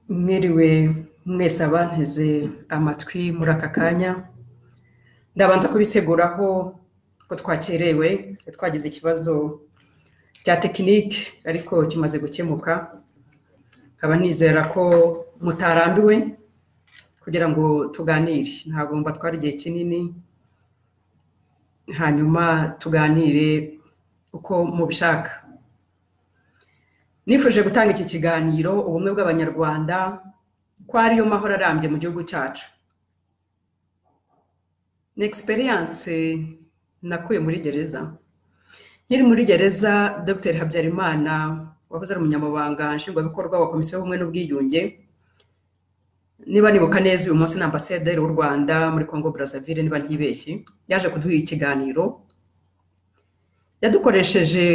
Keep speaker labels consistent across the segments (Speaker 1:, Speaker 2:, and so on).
Speaker 1: Mwiriwe mwese abanteze amatwi muri aka kanya, ndabanza kubiseguraho ko twakerewe, twagize ikibazo cya tekinike ariko kimaze gukemuka, nkaba nizera ko mutarambiwe kugira ngo tuganire, ntagomba twari igihe kinini, hanyuma tuganire uko mubishaka. Nifuje gutanga iki kiganiro ubumwe bw'Abanyarwanda ko ariyo mahoro arambye mu gihugu cyacu. Ni experience nakuye muri gereza. Nkiri muri gereza, Dr Habyarimana wahoze ari umunyamabanga nshingwabikorwa wa Komisiyo y'Ubumwe n'Ubwiyunge, niba nibuka neza uyu munsi ni ambasaderi w'u Rwanda muri Congo Brazzaville niba ntibeshye, yaje kuduha ikiganiro, yadukoresheje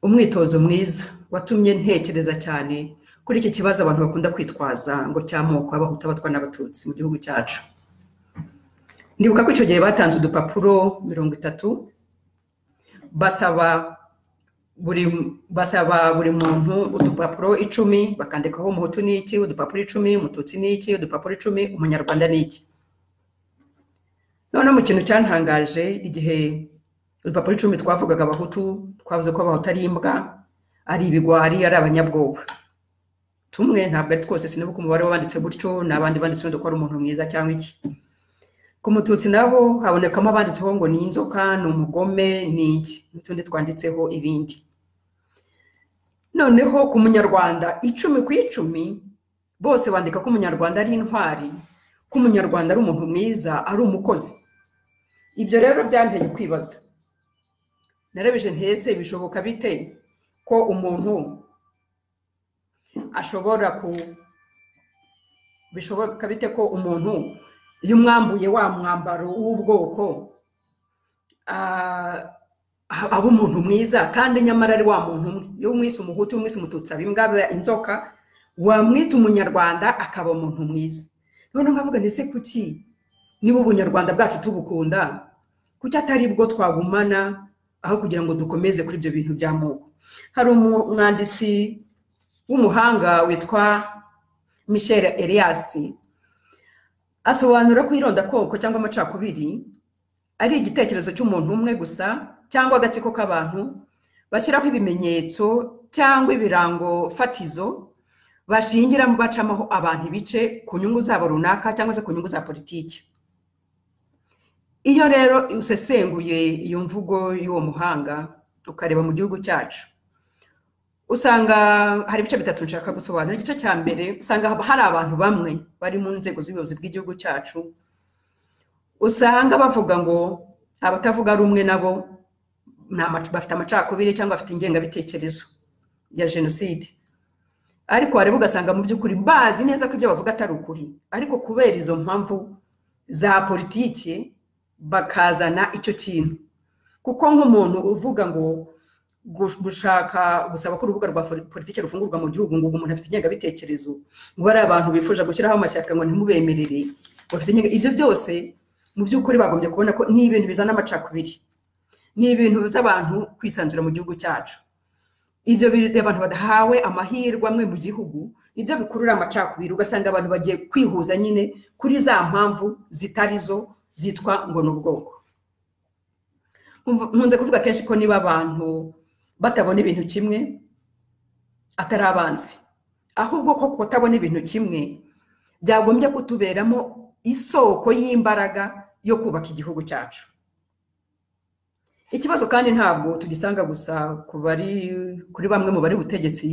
Speaker 1: umwitozo mwiza watumye ntekereza cyane kuri iki kibazo abantu bakunda kwitwaza ngo cy'amoko y'abahutu abatwa n'abatutsi mu gihugu cyacu. Ndibuka ko icyo gihe batanze udupapuro mirongo itatu basaba buri basaba buri muntu udupapuro icumi bakandikaho umuhutu ni iki udupapuro icumi umututsi ni iki udupapuro icumi umunyarwanda ni iki noneho mu kintu cyantangaje igihe udupapuro icumi twavugaga abahutu twavuze ko abahutu ari imbwa ari ibigwari ari abanyabwoba tumwe ntabwo ari twose sinibuka umubare w'abanditse gutyo n'abandi banditse wenda ko ari umuntu mwiza cyangwa iki ku mututsi nabo habonekamo abanditseho ngo ni inzoka ni umugome ni iki n'utundi twanditseho ibindi noneho ku munyarwanda icumi ku icumi bose bandika ko umunyarwanda ari intwari ko umunyarwanda ari umuntu mwiza ari umukozi ibyo rero byanteye kwibaza narabije ntese bishoboka bite ko umuntu ashobora ku bishoboka bite ko umuntu iyo umwambuye wa mwambaro w'ubwoko ah, aba umuntu mwiza kandi nyamara ari wa muntu umwe iyo umwise umuhutu umwise umututsi aba imbwa aba inzoka wamwita umunyarwanda akaba umuntu mwiza noneho nkavuga ndetse kuki niba ubunyarwanda bwacu tubukunda kuki atari bwo twagumana aho kugira ngo dukomeze kuri ibyo bintu by'amoko hari umwanditsi w'umuhanga witwa michel elias asobanura ko irondakoko cyangwa amacakubiri ari igitekerezo cy'umuntu umwe gusa cyangwa agatsiko k'abantu bashyiraho ibimenyetso cyangwa ibirango fatizo bashingiramo bacamo abantu ibice ku nyungu zabo runaka cyangwa se ku nyungu za politiki iyo rero usesenguye iyo mvugo y'uwo muhanga ukareba mu gihugu cyacu usanga hari ibice bitatu nshaka gusobanura igice cya mbere usanga hari abantu bamwe bari mu nzego z'ubuyobozi bw'igihugu cyacu usanga bavuga ngo abatavuga rumwe nabo bafite amacakubiri cyangwa bafite ingengabitekerezo ya jenoside ariko wareba ugasanga mu by'ukuri bazi neza ko ibyo bavuga atari ukuri ariko kubera izo mpamvu za politiki bakazana icyo kintu kuko nk'umuntu uvuga ngo gushaka gusaba ko urubuga rwa politiki rufungurwa mu gihugu ngo umuntu afite ingengabitekerezo ngo ari abantu bifuza gushyiraho amashyaka ngo ntimubemerere bafite ibyo byose mu by'ukuri bagombye kubona ko ni ibintu bizana amacakubiri ni ibintu biza abantu kwisanzura mu gihugu cyacu ibyo abantu badahawe amahirwe amwe mu gihugu nibyo bikurura amacakubiri ugasanga abantu bagiye kwihuza nyine kuri za mpamvu zitari zo zitwa ngo ni ubwoko nkunze kuvuga kenshi ko niba abantu batabona ibintu kimwe atari abanzi ahubwo ko kutabona ibintu kimwe byagombye kutuberamo isoko y'imbaraga yo kubaka igihugu cyacu ikibazo kandi ntabwo tugisanga gusa ku bari kuri bamwe mu bari ubutegetsi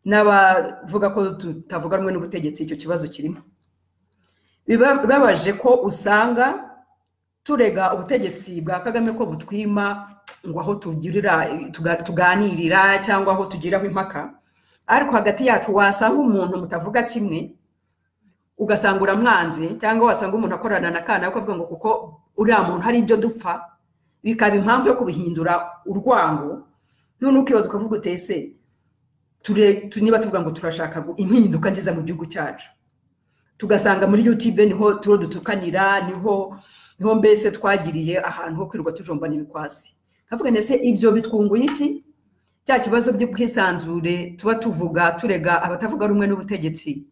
Speaker 1: n'abavuga ko tutavuga rumwe n'ubutegetsi icyo kibazo kirimo bibabaje ko usanga turega ubutegetsi bwa kagame ko butwima ngo aho tugirira tuganirira cyangwa aho tugiraho impaka ariko hagati yacu wasanga umuntu mutavuga kimwe ugasanga uramwanze cyangwa wasanga umuntu akorana na kana avuga ngo kuko uriya muntu hari ibyo dupfa bikaba impamvu yo kubihindura urwango none ukibaza ukavuga utese niba tuvuga ngo turashaka impinduka nziza mu gihugu cyacu tugasanga muri youtube niho turo dutukanira niho niho mbese twagiriye ahantu ho kwirirwa tujombana ibikwasi nkavuga ndetse ibyo bitwunguye iki cya kibazo by'ubwisanzure tuba tuvuga turega abatavuga rumwe n'ubutegetsi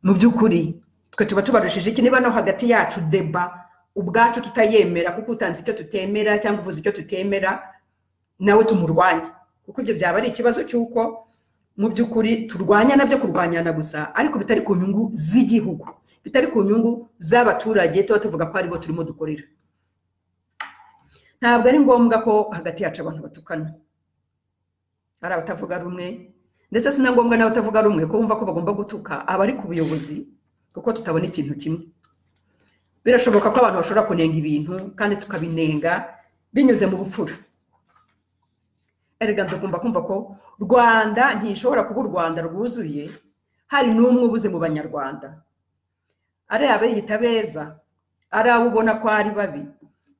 Speaker 1: mu by'ukuri twe tuba tubarushije iki niba no hagati yacu deba ubwacu tutayemera kuko utanze icyo tutemera cyangwa uvuze icyo tutemera nawe tumurwanye kuko ibyo byaba ari ikibazo cy'uko mu by'ukuri turwanya nabyo kurwanyana gusa ariko bitari ku nyungu z'igihugu bitari ku nyungu z'abaturage tuba tuvuga ko aribo turimo dukorera ntabwo ari ngombwa ko hagati yacu abantu batukana hari abatavuga rumwe ndetse si na ngombwa n'abatavuga rumwe ko bumva ko bagomba gutuka aba ari ku buyobozi kuko tutabona ikintu kimwe birashoboka ko abantu bashobora kunenga ibintu kandi tukabinenga binyuze mu bupfura erega tugomba kumva ko rwanda ntishobora kuba u rwanda rwuzuye hari n'umwe ubuze mu banyarwanda ari abiyita beza ari abo ubona ko ari babi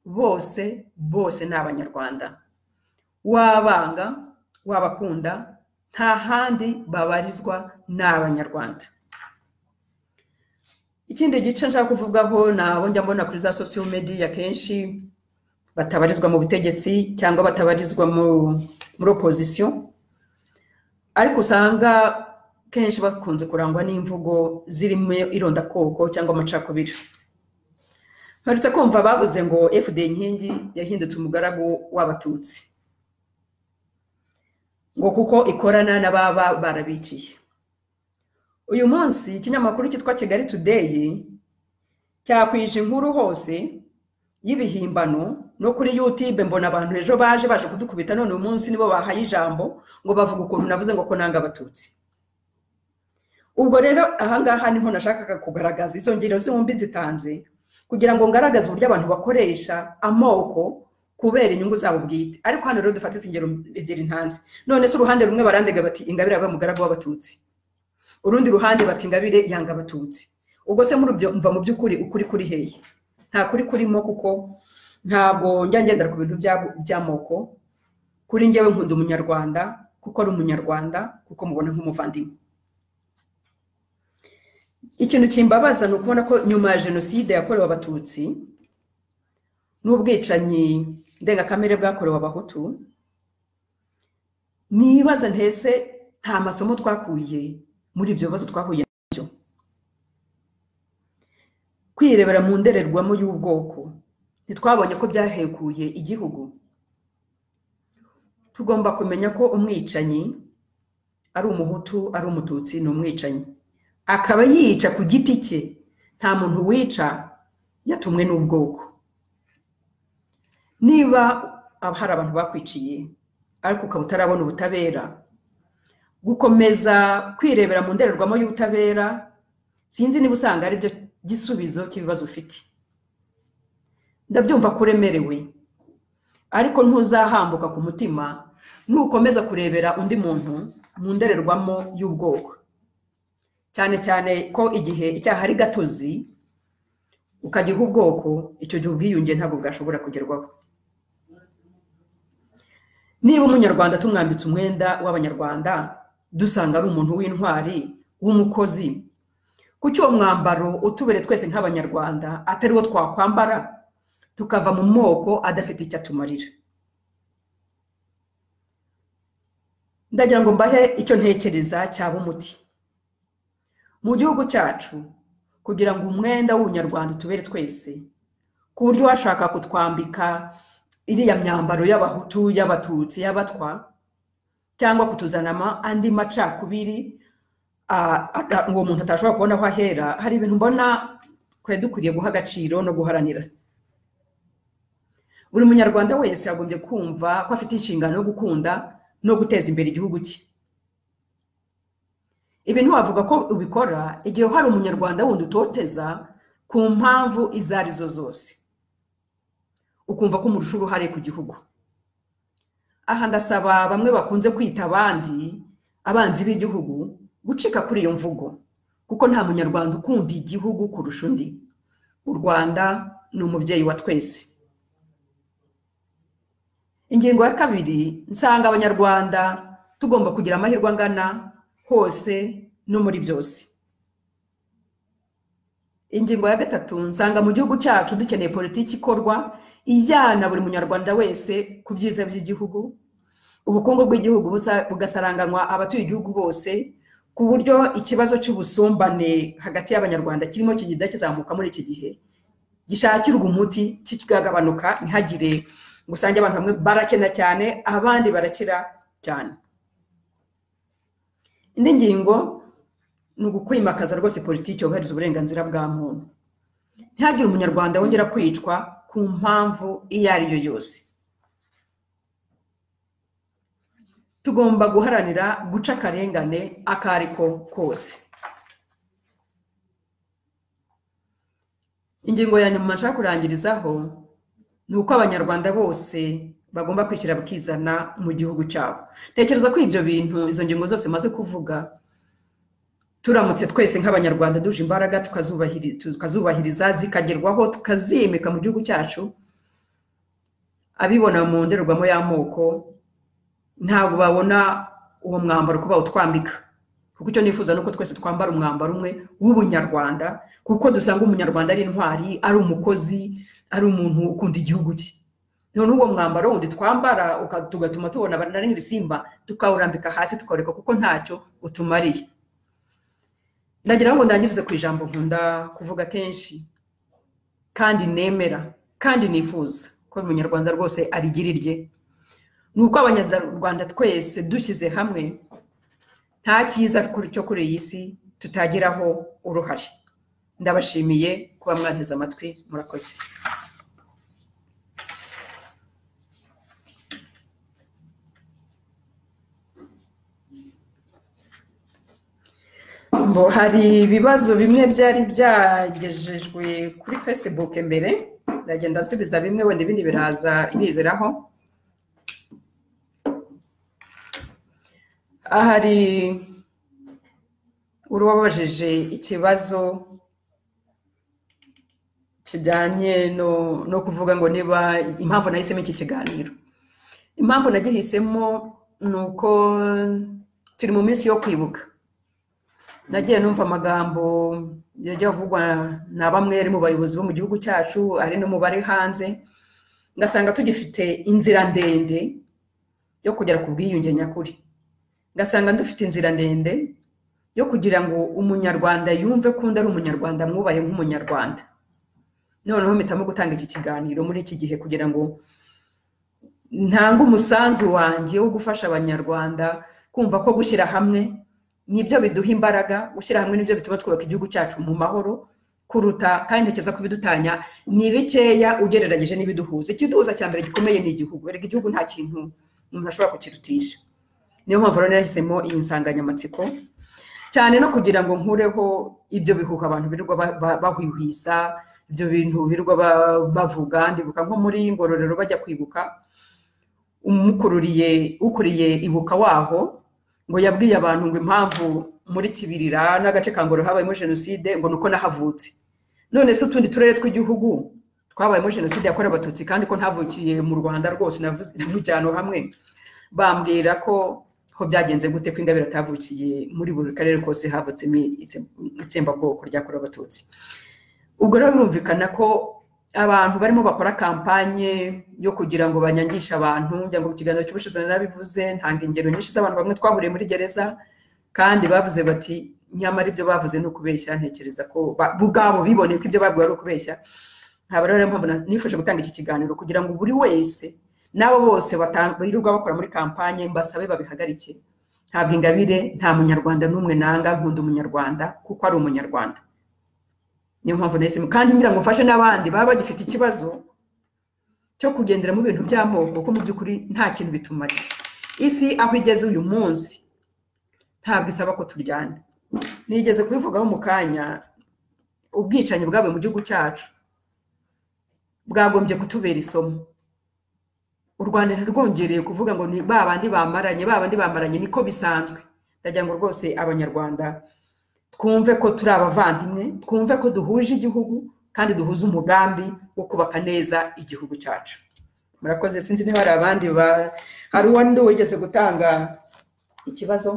Speaker 1: bose bose ni abanyarwanda wabanga wabakunda nta handi babarizwa ni abanyarwanda ikindi gice nshaka kuvugaho nabo njya mbona kuri za sosiyo mediya kenshi batabarizwa mu butegetsi cyangwa batabarizwa muri opozisiyo ariko usanga kenshi bakunze kurangwa n'imvugo zirimo irondakoko cyangwa amacakubiri nturetse kumva bavuze ngo fda inkingi yahindutse umugaragu w'abatutsi ngo kuko ikorana n'ababa barabiciye uyu munsi ikinyamakuru cyitwa kigali tudeyi cyakwije inkuru hose y'ibihimbano no kuri yutube mbona abantu ejo baje baje kudukubita none uyu munsi nibo bahaye ijambo ngo bavuga ukuntu navuze ngo ko nanga abatutsi ubwo rero ahangaha niho nashakaga kugaragaza izo ngero zombi zitanze kugira ngo ngaragaze uburyo abantu bakoresha amoko kubera inyungu zabo bwite ariko hano rero dufate izi ngero ebyiri ntanze none se uruhande rumwe barandega bati ingabire aba mugaragu w'abatutsi urundi ruhande bati ingabire yanga abatutsi ubwo se muri ibyo mva mu by'ukuri ukuri kuri hehe nta kuri kurimo kuko ntabwo njya ngendera ku bintu by'amoko kuri ngewe nkunda umunyarwanda kuko ari umunyarwanda kuko mubona nk'umuvandimwe ikintu kimbabaza ni ukubona ko nyuma ya jenoside yakorewe abatutsi n'ubwicanyi ndengakamere bwakorewe abahutu nibaza ntese nta masomo twakuye muri ibyo bibazo twahuye nabyo kwirebera mu ndorerwamo y'ubwoko ntitwabonye ko byahekuye igihugu tugomba kumenya ko umwicanyi ari umuhutu ari umututsi ni umwicanyi akaba yica ku giti cye nta muntu wica yatumwe n'ubwoko niba hari abantu bakwiciye ariko ukaba utarabona ubutabera gukomeza kwirebera mu ndorerwamo y'ubutabera sinzi niba usanga ari byo gisubizo cy'ibibazo ufite ndabyumva ko uremerewe ariko ntuzahambuka ku mutima nukomeza kurebera undi muntu mu ndorerwamo y'ubwoko cyane cyane ko igihe icyaha ari gatozi ukagiha ubwoko icyo gihe ubwiyunge ntabwo bwashobora kugerwaho niba umunyarwanda tumwambitse umwenda w'abanyarwanda dusanga ari umuntu w'intwari w'umukozi kuki uwo mwambaro utubere twese nk'abanyarwanda atari wo twakwambara tukava mu moko adafite icyo atumarira ndagira ngo mbahe icyo ntekereza cyaba umuti mu gihugu cyacu kugira ngo umwenda w'ubunyarwanda utubere twese ku buryo washaka kutwambika iriya myambaro y'abahutu y'abatutsi y'abatwa cyangwa kutuzanamo andi macakubiri uwo muntu atashobora kubona aho ahera hari ibintu mbona twari dukwiriye guha agaciro no guharanira buri munyarwanda wese yagombye kumva ko afite inshingano yo gukunda no guteza imbere igihugu cye ibi ntiwavuga ko ubikora igihe hari umunyarwanda wundi utoteza ku mpamvu izo ari zo zose ukumva ko umurusha uruhare ku gihugu aha ndasaba bamwe bakunze kwita abandi abanzi b'igihugu gucika kuri iyo mvugo kuko nta munyarwanda ukunda igihugu kurusha undi u rwanda ni umubyeyi wa twese ingingo ya kabiri nsanga abanyarwanda tugomba kugira amahirwe angana hose no muri byose ingingo ya gatatu nsanga mu gihugu cyacu dukeneye politiki ikorwa ijyana buri munyarwanda wese ku byiza by'igihugu ubukungu bw'igihugu bugasaranganywa abatuye igihugu bose ku buryo ikibazo cy'ubusumbane hagati y'abanyarwanda kirimo kigenda kizamuka muri iki gihe gishakirwa umuti kikagabanuka ntihagire ngo usange abantu bamwe barakena cyane abandi barakira cyane indi ngingo ni ukwimakaza rwose politiki yubahiriza uburenganzira bwa muntu ntihagire umunyarwanda wongera kwicwa ku mpamvu iyo ari yo yose tugomba guharanira guca akarengane ako ari ko kose ingingo ya nyuma nshaka kurangirizaho ni uko abanyarwanda bose bagomba kwishyira bakizana mu gihugu cyabo ntekereza ko ibyo bintu izo ngingo zose maze kuvuga turamutse twese nk'abanyarwanda duje imbaraga tukazubahiriza zikagerwaho tukazimika mu gihugu cyacu abibona mu ndorerwamo y'amoko ntabwo babona uwo mwambaro kuba utwambika kuko icyo nifuza ni uko twese twambara umwambaro umwe w'ubunyarwanda kuko dusanga umunyarwanda ari intwari ari umukozi ari umuntu ukunda igihugu cye none uwo mwambaro wundi twambara tugatuma tubona ari nk'ibisimba tukawurambika hasi tukoreka kuko ntacyo utumariye ndagira ngo ndangirize ku ijambo nkunda kuvuga kenshi kandi nemera kandi nifuza ko umunyarwanda rwose arigira irye ni uko abanyarwanda twese dushyize hamwe nta cyiza cyo kuri iyi si tutageraho uruhare ndabashimiye kuba mwanteze amatwi murakoze ngo hari ibibazo bimwe byari byagejejwe kuri facebook mbere ndagenda nsubiza bimwe wenda ibindi biraza bizeraho hari uwabajije ikibazo kijyanye no kuvuga ngo niba impamvu nahisemo iki kiganiro impamvu nagihisemo ni uko turi mu minsi yo kwibuka nagiye numva amagambo yajya avugwa na bamwe ari mu bayobozi bo mu gihugu cyacu ari no mu bari hanze ngasanga tugifite inzira ndende yo kugera ku bwiyunge nyakuri ngasanga dufite inzira ndende yo kugira ngo umunyarwanda yumve ko undi ari umunyarwanda mwubaye nk'umunyarwanda noneho mpitamo gutanga iki kiganiro muri iki gihe kugira ngo ntange umusanzu wanjye wo gufasha abanyarwanda kumva ko gushyira hamwe nibyo biduha imbaraga gushyira hamwe nibyo bituma twubaka igihugu cyacu mu mahoro kuruta kandi ntekereza kubidutanya ni bikeya ugereranyije n'ibiduhuza ikiduhuza cya mbere gikomeye ni igihugu reka igihugu nta kintu umuntu ashobora kukirutisha niyo mpamvu rero yahisemo iyi nsanganyamatsiko cyane no kugira ngo nkureho ibyo bihuha abantu birirwa bahwihwisa ibyo bintu birirwa bavuga ndibuka nko muri ngororero bajya kwibuka umukururiye ukuriye ibuka waho ngo yabwiye abantu ngo impamvu muri kibirira n'agace ka ngororero habayemo jenoside ngo ni uko nahavutse none se utundi turere tw'igihugu twabayemo jenoside yakorewe abatutsi kandi ko ntavukiye mu rwanda rwose navukiye ahantu hamwe bambwira ko ko byagenze gute ko ingabire atavukiye muri buri karere kose havutsemo itsembabwoko ryakorewe abatutsi ubwo rero birumvikana ko abantu barimo bakora kampanye yo kugira ngo banyangishe abantu kugira ngo mu kiganiro cy'ubushize narabivuze ntanga ingero nyinshi z'abantu bamwe twahuriye muri gereza kandi bavuze bati nyamara ibyo bavuze ni ukubeshya ntekereza ko ubwabo biboneye ko ibyo babwiwe ari ukubeshya ntabwo rero mpamvu nifuje gutanga iki kiganiro kugira ngo buri wese n'abo bose birirwa bakora muri kampanye mbasabe babihagarike ntabwo ingabire nta munyarwanda n'umwe nanga nkunda umunyarwanda kuko ari umunyarwanda niyo mpamvu nahisemo kandi ngira ngo mfashe n'abandi baba bagifite ikibazo cyo kugendera mu bintu by'amoko kuko mu by'ukuri nta kintu bitumariye isi aho igeze uyu munsi ntabwo isaba ko turyana nigeze kubivugaho mu kanya ubwicanyi bwabaye mu gihugu cyacu bwagombye kutubera isomo u rwanda ntirwongereye kuvuga ngo ni ba bandi bamaranye ba bandi bamaranye niko bisanzwe ndagira ngo rwose abanyarwanda twumve ko turi abavandimwe twumve ko duhuje igihugu kandi duhuze umugambi wo kubaka neza igihugu cyacu murakoze sinzi niba hari abandi hari uwandi wigeze gutanga ikibazo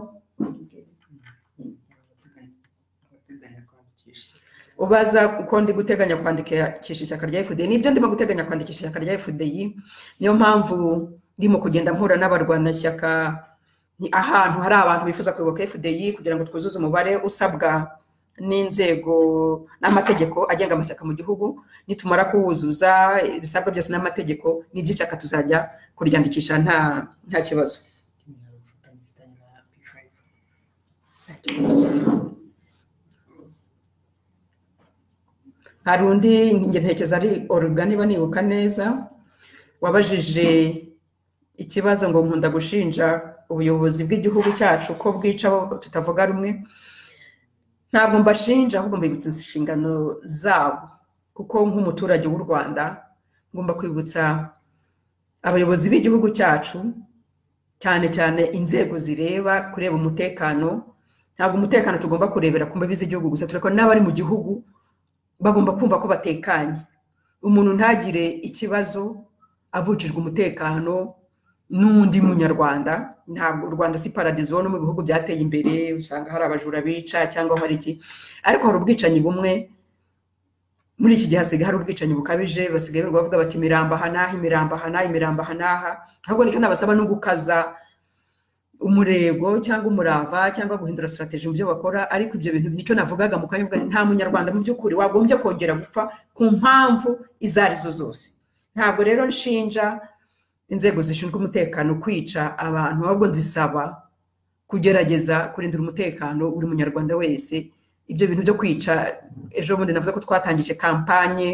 Speaker 1: ubaza uko ndi guteganya kwandikisha ishyaka rya fdi nibyo ndimo guteganya kwandikisha ishyaka rya fdi niyo mpamvu ndimo kugenda mpura n'abarwanashyaka ni ahantu hari abantu bifuza kuyoboka fdi kugira ngo twuzuze umubare usabwa n'inzego n'amategeko agenga amashyaka mu gihugu nitumara kuwuzuza ibisabwa byose n'amategeko n'iby'ishyaka tuzajya kuryandikisha nta nta kibazo hari undi njye ntekereza ari oruga niba nibuka neza wabajije ikibazo ngo nkunda gushinja ubuyobozi bw'igihugu cyacu ko bwica tutavuga rumwe ntabwo mbashinja ahubwo mbibutsa inshingano zabo kuko nk'umuturage w'u rwanda ngomba kwibutsa abayobozi b'igihugu cyacu cyane cyane inzego zireba kureba umutekano ntabwo umutekano tugomba kurebera ku mbabi z'igihugu gusa turabona n'abari mu gihugu bagomba kumva ko batekanye umuntu ntagire ikibazo avukijwe umutekano n'undi munyarwanda ntabwo u rwanda si paradizo no mu bihugu byateye imbere usanga hari abajura bica cyangwa hari iki ariko hari ubwicanyi bumwe muri iki gihe hasigaye hari ubwicanyi bukabije basigaye bavuga bati imirambo aha n'aha imirambo aha n'aha imirambo aha n'aha ahubwo reka nabasaba no gukaza umurego cyangwa umurava cyangwa guhindura sitarategi mu byo bakora ariko ibyo bintu nicyo navugaga mu kanya nta munyarwanda mu by'ukuri wagombye kongera gupfa ku mpamvu izo arizo zose ntabwo rero nshinja inzego zishinzwe umutekano kwica abantu ahubwo nzisaba kugerageza kurindira umutekano buri munyarwanda wese ibyo bintu byo kwica ejo bundi navuze ko twatangije kampanye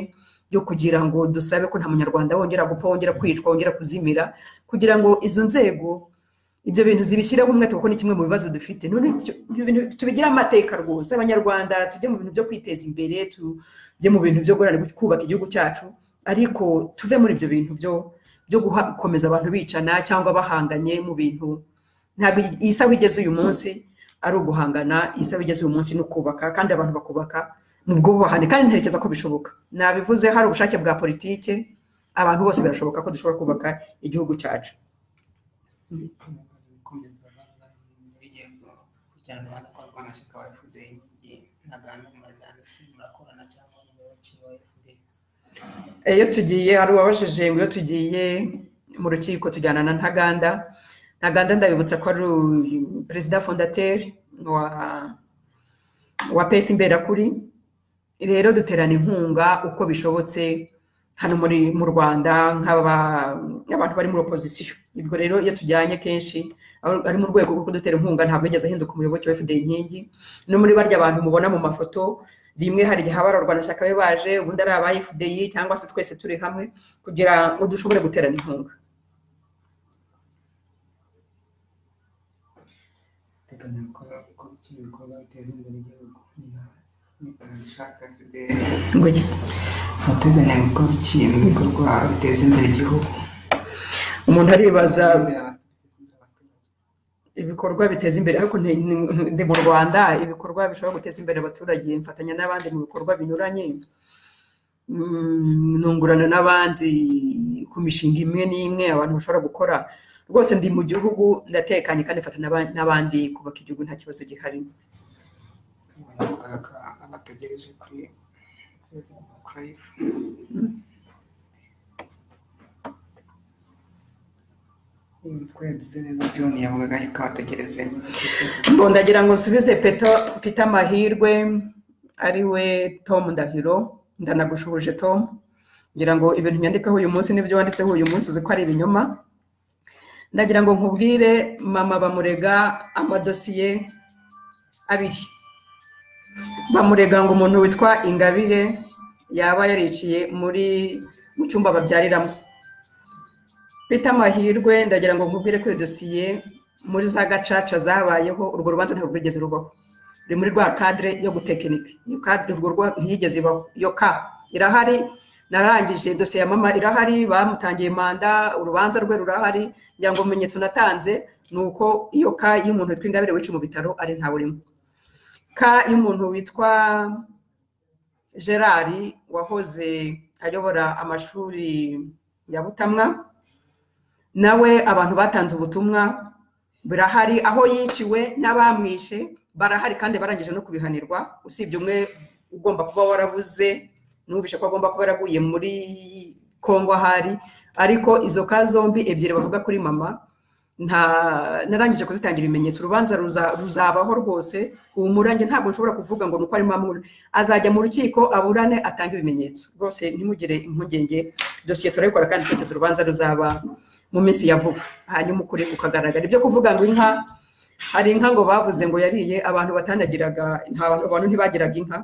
Speaker 1: yo kugira ngo dusabe ko nta munyarwanda wongera gupfa wongera kwicwa wongera kuzimira kugira ngo izo nzego ibyo bintu zibishyiraho umwete kuko ni kimwe mu bibazo dufite none tubigire amateka rwose abanyarwanda tujye mu bintu byo kwiteza imbere tujye mu bintu byo kubaka igihugu cyacu ariko tuve muri ibyo bintu byo byo gukomeza abantu bicana cyangwa bahanganye mu bintu ntabwo iyi saha igeze uyu munsi ari uguhangana iyi saha igeze uyu munsi ni ukubaka kandi abantu bakubaka ni ubwubahane kandi ntekereza ko bishoboka nabivuze hari ubushake bwa politike abantu bose birashoboka ko dushobora kubaka igihugu cyacu
Speaker 2: gukomeza baza n'ibigego kugira ngo hanakorwa na shyaka wa fda ntaganda mu magana se murakorana cyangwa n'umuyoboki wa fda
Speaker 1: iyo tugiye hari uwabajije ngo iyo tugiye mu rukiko tujyana na ntaganda ntaganda ndabibutsa ko ari perezida fondateri wa wa pesi imberakuri rero duterana inkunga uko bishobotse hano muri mu rwanda nk'abantu bari muri opozisiyo ubwo rero iyo tujyanye kenshi ari mu rwego rwo kudutera inkunga ntabwo yigeze ahinduka umuyoboke wa fda inkingi no muri barya abantu mubona mu mafoto rimwe hari igihe abararwana shyaka be baje ubundi ari aba fdi cyangwa se twese turi hamwe kugira ngo dushobore guterana inkunga
Speaker 2: teganya gukora uko bikiri ibikorwa biteza imbere igihugu nitashaka fda
Speaker 1: ngoye
Speaker 2: muteganya gukora iki mu bikorwa biteza imbere igihugu
Speaker 1: umuntu aribaza ibikorwa biteza imbere ariko ndi mu rwanda ibikorwa bishobora guteza imbere abaturage mfatanya n'abandi mu bikorwa binyuranye ntungurana n'abandi ku mishinga imwe n'imwe abantu bashobora gukora rwose ndi mu gihugu ndatekanye kandi mfatanya n'abandi kubaka igihugu nta kibazo gihari
Speaker 2: abategereje kuri kurayifu twese neza john yavugaga yuko abategereje
Speaker 1: ndagira ngo nsubize peta mahirwe ari we tom ndahiro ndanagushubuje tom ngira ngo ibintu nyandikaho uyu munsi n'ibyo wanditseho uyu munsi uzi ko ari ibinyoma ndagira ngo nkubwire mama bamurega amadosiye abiri bamurega ngo umuntu witwa ingabire yaba yariciye muri mu cyumba babyariramo bita amahirwe ndagira ngo nkubwire ko iyo dosiye muri za gacaca zabayeho urwo rubanza ntabwo rwigeze rubaho ruri muri rwa kadire yo gutekinika iyo kadire urwo rwa ntiyigeze ibaho iyo ka irahari narangije dosiye ya mama irahari bamutangiye manda urubanza rwe rurahari kugira ngo ibimenyetso natanze ni uko iyo ka y'umuntu witwa ingabire wica mu bitaro ari ntawe urimo ka y'umuntu witwa gerard wahoze ayobora amashuri ya butamwa nawe abantu batanze ubutumwa birahari aho yiciwe n'abamwishe barahari kandi barangije no kubihanirwa usibye umwe ugomba kuba warabuze numvishe ko agomba kuba yaraguye muri kongo ahari ariko izo ka zombi ebyiri bavuga kuri mama nta narangije kuzitangira ibimenyetso urubanza ruza- ruzabaho rwose ubu murange ntabwo nshobora kuvuga ngo ni uko arimo amubura azajya mu rukiko aburane atange ibimenyetso rwose ntimugire impungenge dosiye turayikora kandi itekereza urubanza ruzaba mu minsi ya vuba hanyuma ukuri kukagaragara ibyo kuvuga ngo inka hari inka ngo bavuze ngo yariye abantu batanagiraga nta bantu abantu ntibagiraga inka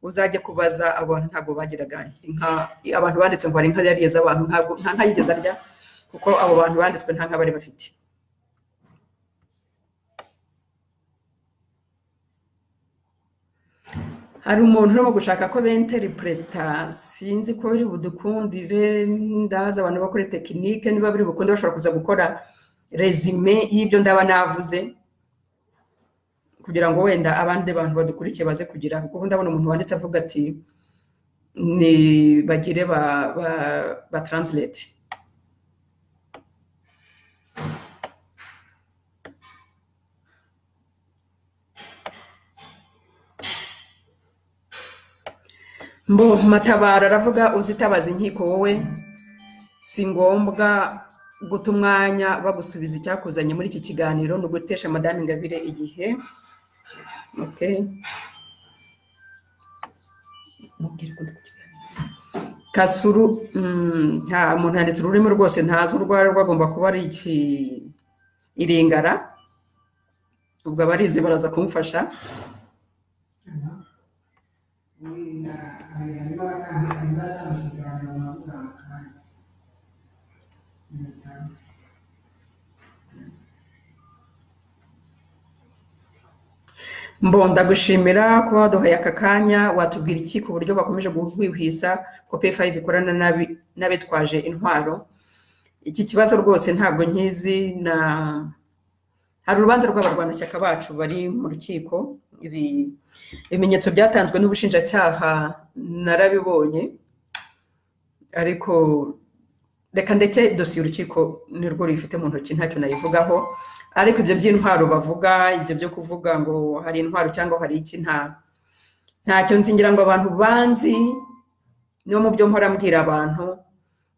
Speaker 1: uzajye kubaza abo bantu ntabwo bagiraga inka abantu banditse ngo hari inka yariye z'abantu ntabwo nta nka yigeze arya kuko abo bantu banditswe nta nka bari bafite hari umuntu urimo gushaka ko benteripreta sinzi ko biri budukundire ndazi abantu bakora tekinike niba biri bukunde bashobora kuza gukora resume y'ibyo ndaba navuze kugira ngo wenda abandi bantu badukurikiye baze kugira kuko ndabona umuntu wanditse avuga ati ni bagire ba ba, ba translate mbo matabara aravuga uzitabaza inkiko wowe si ngombwa guta umwanya bagusubiza icyakuzanye muri iki kiganiro ni ugutesha madame ingabire igihe okay. kasuru mm, nta muntu yanditse ururimi rwose ntazi urwo ari rwo agomba kuba ari iki iringara ubwo abarizi baraza kumufasha mbonda gushimira kuba waduhaye aka kanya watubwira iki ku buryo bakomeje guhwihwisa ko pf ikorana n'abi- n'abitwaje intwaro iki kibazo rwose ntabwo nkizi na hari urubanza rw'abarwanashyaka bacu bari mu rukiko ibi ibimenyetso byatanzwe n'ubushinjacyaha narabibonye ariko reka ndeke dosiye urukiko nirwo ruyifite mu ntoki ntacyo nayivugaho ariko ibyo by'intwaro bavuga ibyo byo kuvuga ngo hari intwaro cyangwa hari iki nta ntacyo nzi ngira ngo abantu banzi niyo mu byo mpora mbwira abantu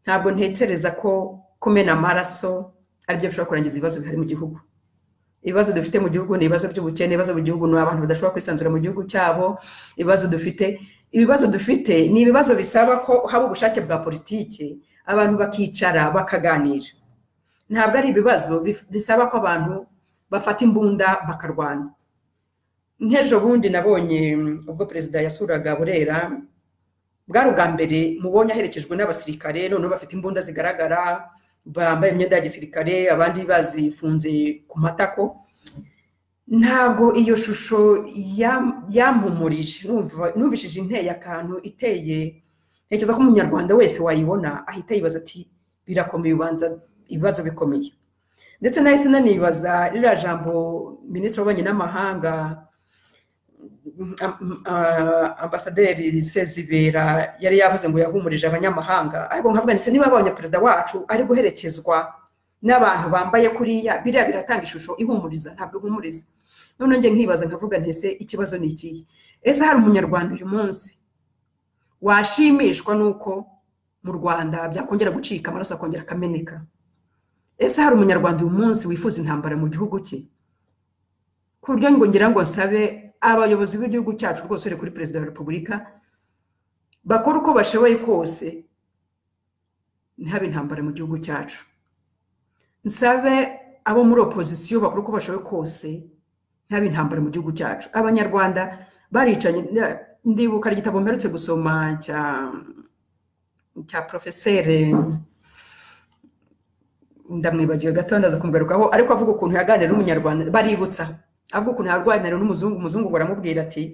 Speaker 1: ntabwo ntekereza ko kumena amaraso aribyo bishobora kurangiza ibibazo bihari mu gihugu ibibazo dufite mu gihugu ni ibibazo by'ubukene ibibazo mu gihugu ni abantu badashobora kwisanzura mu gihugu cyabo ibibazo dufite ibibazo dufite ni ibibazo bisaba ko haba ubushake bwa politiki abantu bakicara bakaganira ntabwo ari ibibazo bif- bisaba ko abantu bafata imbunda bakarwana nk'ejo bundi nabonye mm, ubwo perezida yasuraga burera bwari ubwa mbere mubonye aherekejwe n'abasirikare noneho bafite imbunda zigaragara bambaye imyenda ya gisirikare abandi bazifunze ku matako ntabwo iyo shusho yam- yampumurije Numva- numvishije inteye akantu iteye ntekereza ko umunyarwanda wese wayibona ahita yibaza ati birakomeye ubanza ibibazo bikomeye ndetse nahise nanibaza ririya jambo minisitiri w'ububanyi n'amahanga am- ah, ambasaderi sezibera yari yavuze ngo yahumurije abanyamahanga ariko nkavuga nti se niba abonye perezida wacu ari guherekezwa n'abantu bambaye kuriya biriya biratanga ishusho ihumuriza ntabwo ihumuriza none njye nkibaza nkavuga nti ese ikibazo ni ikihe ese hari umunyarwanda uyu munsi washimishwa n'uko mu rwanda byakongera gucika amaraso akongera akameneka ese hari umunyarwanda uyu munsi wifuza intambara mu gihugu cye ku buryo ngo ngira ngo nsabe abayobozi b'igihugu cyacu rwose uri kuri perezida wa repubulika bakora uko bashoboye kose ntihabe intambara mu gihugu cyacu nsabe abo muri opozisiyo bakora uko bashoboye kose ntihabe intambara mu gihugu cyacu abanyarwanda baricanye na- ndibuka igitabo mperutse gusoma cya cya porofeseri ndamwibagiwe gato ndaza kumugarukaho ariko avuga ukuntu yaganira n'umunyarwanda baributsa avuga ukuntu yarwanira n'umuzungu umuzungu ngo aramubwira ati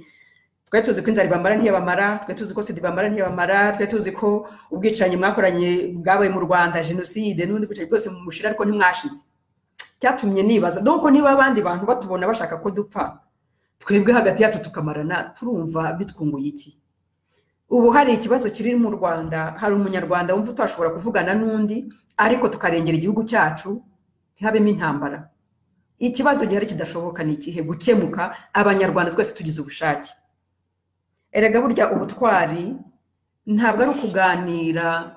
Speaker 1: twe tuzi ko inzara ibamara ntiyabamara twe tuzi ko sida ibamara ntiyabamara twe tuzi ko ubwicanyi mwakoranye bwabaye mu rwanda jenoside n'ubundi bwicanyi bwose mushira ariko ntimwashize cyatumye nibaza nuko niba abandi bantu batubona bashaka ko dupfa twebwe hagati yacu tukamarana turumva bitwunguye iki ubu hari ikibazo kiri mu rwanda hari umunyarwanda wumva utashobora kuvugana n'undi ariko tukarengera igihugu cyacu ntihabemo intambara ikibazo gihari kidashoboka ni ikihe gukemuka abanyarwanda twese tugize ubushake erega burya ubutwari ntabwo ari ukuganira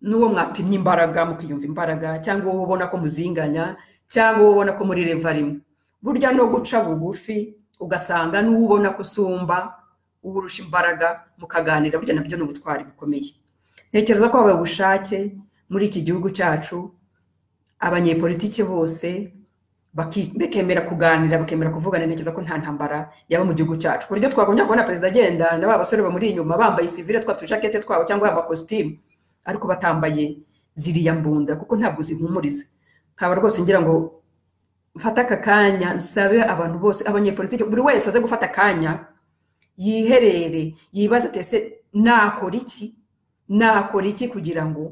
Speaker 1: n'uwo mwapimye imbaraga mukiyumva imbaraga cyangwa uwo ubona ko muzinganya cyangwa uwo ubona ko muri reva rimwe burya no guca bugufi ugasanga n'uwo ubona ko usumba uwurusha imbaraga mukaganira burya nabyo ni ubutwari bukomeye ntekereza ko habaye ubushake muri iki gihugu cyacu abanyepolitiki bose baki- bakemera kuganira bakemera kuvugana ntekereza ko nta ntambara yaba mu gihugu cyacu ku buryo twagombye kubona perezida agenda na ba basore bamuri inyuma bambaye sivire twa tujakete twabo cyangwa amakositimu ariko batambaye ziriya mbunda kuko ntabwo zihumuriza nkaba rwose ngira ngo mfate aka kanya nsabe abantu bose abanyepolitiki buri wese aze gufata akanya yiherere yibaze ati ese nakora iki nakora iki kugira ngo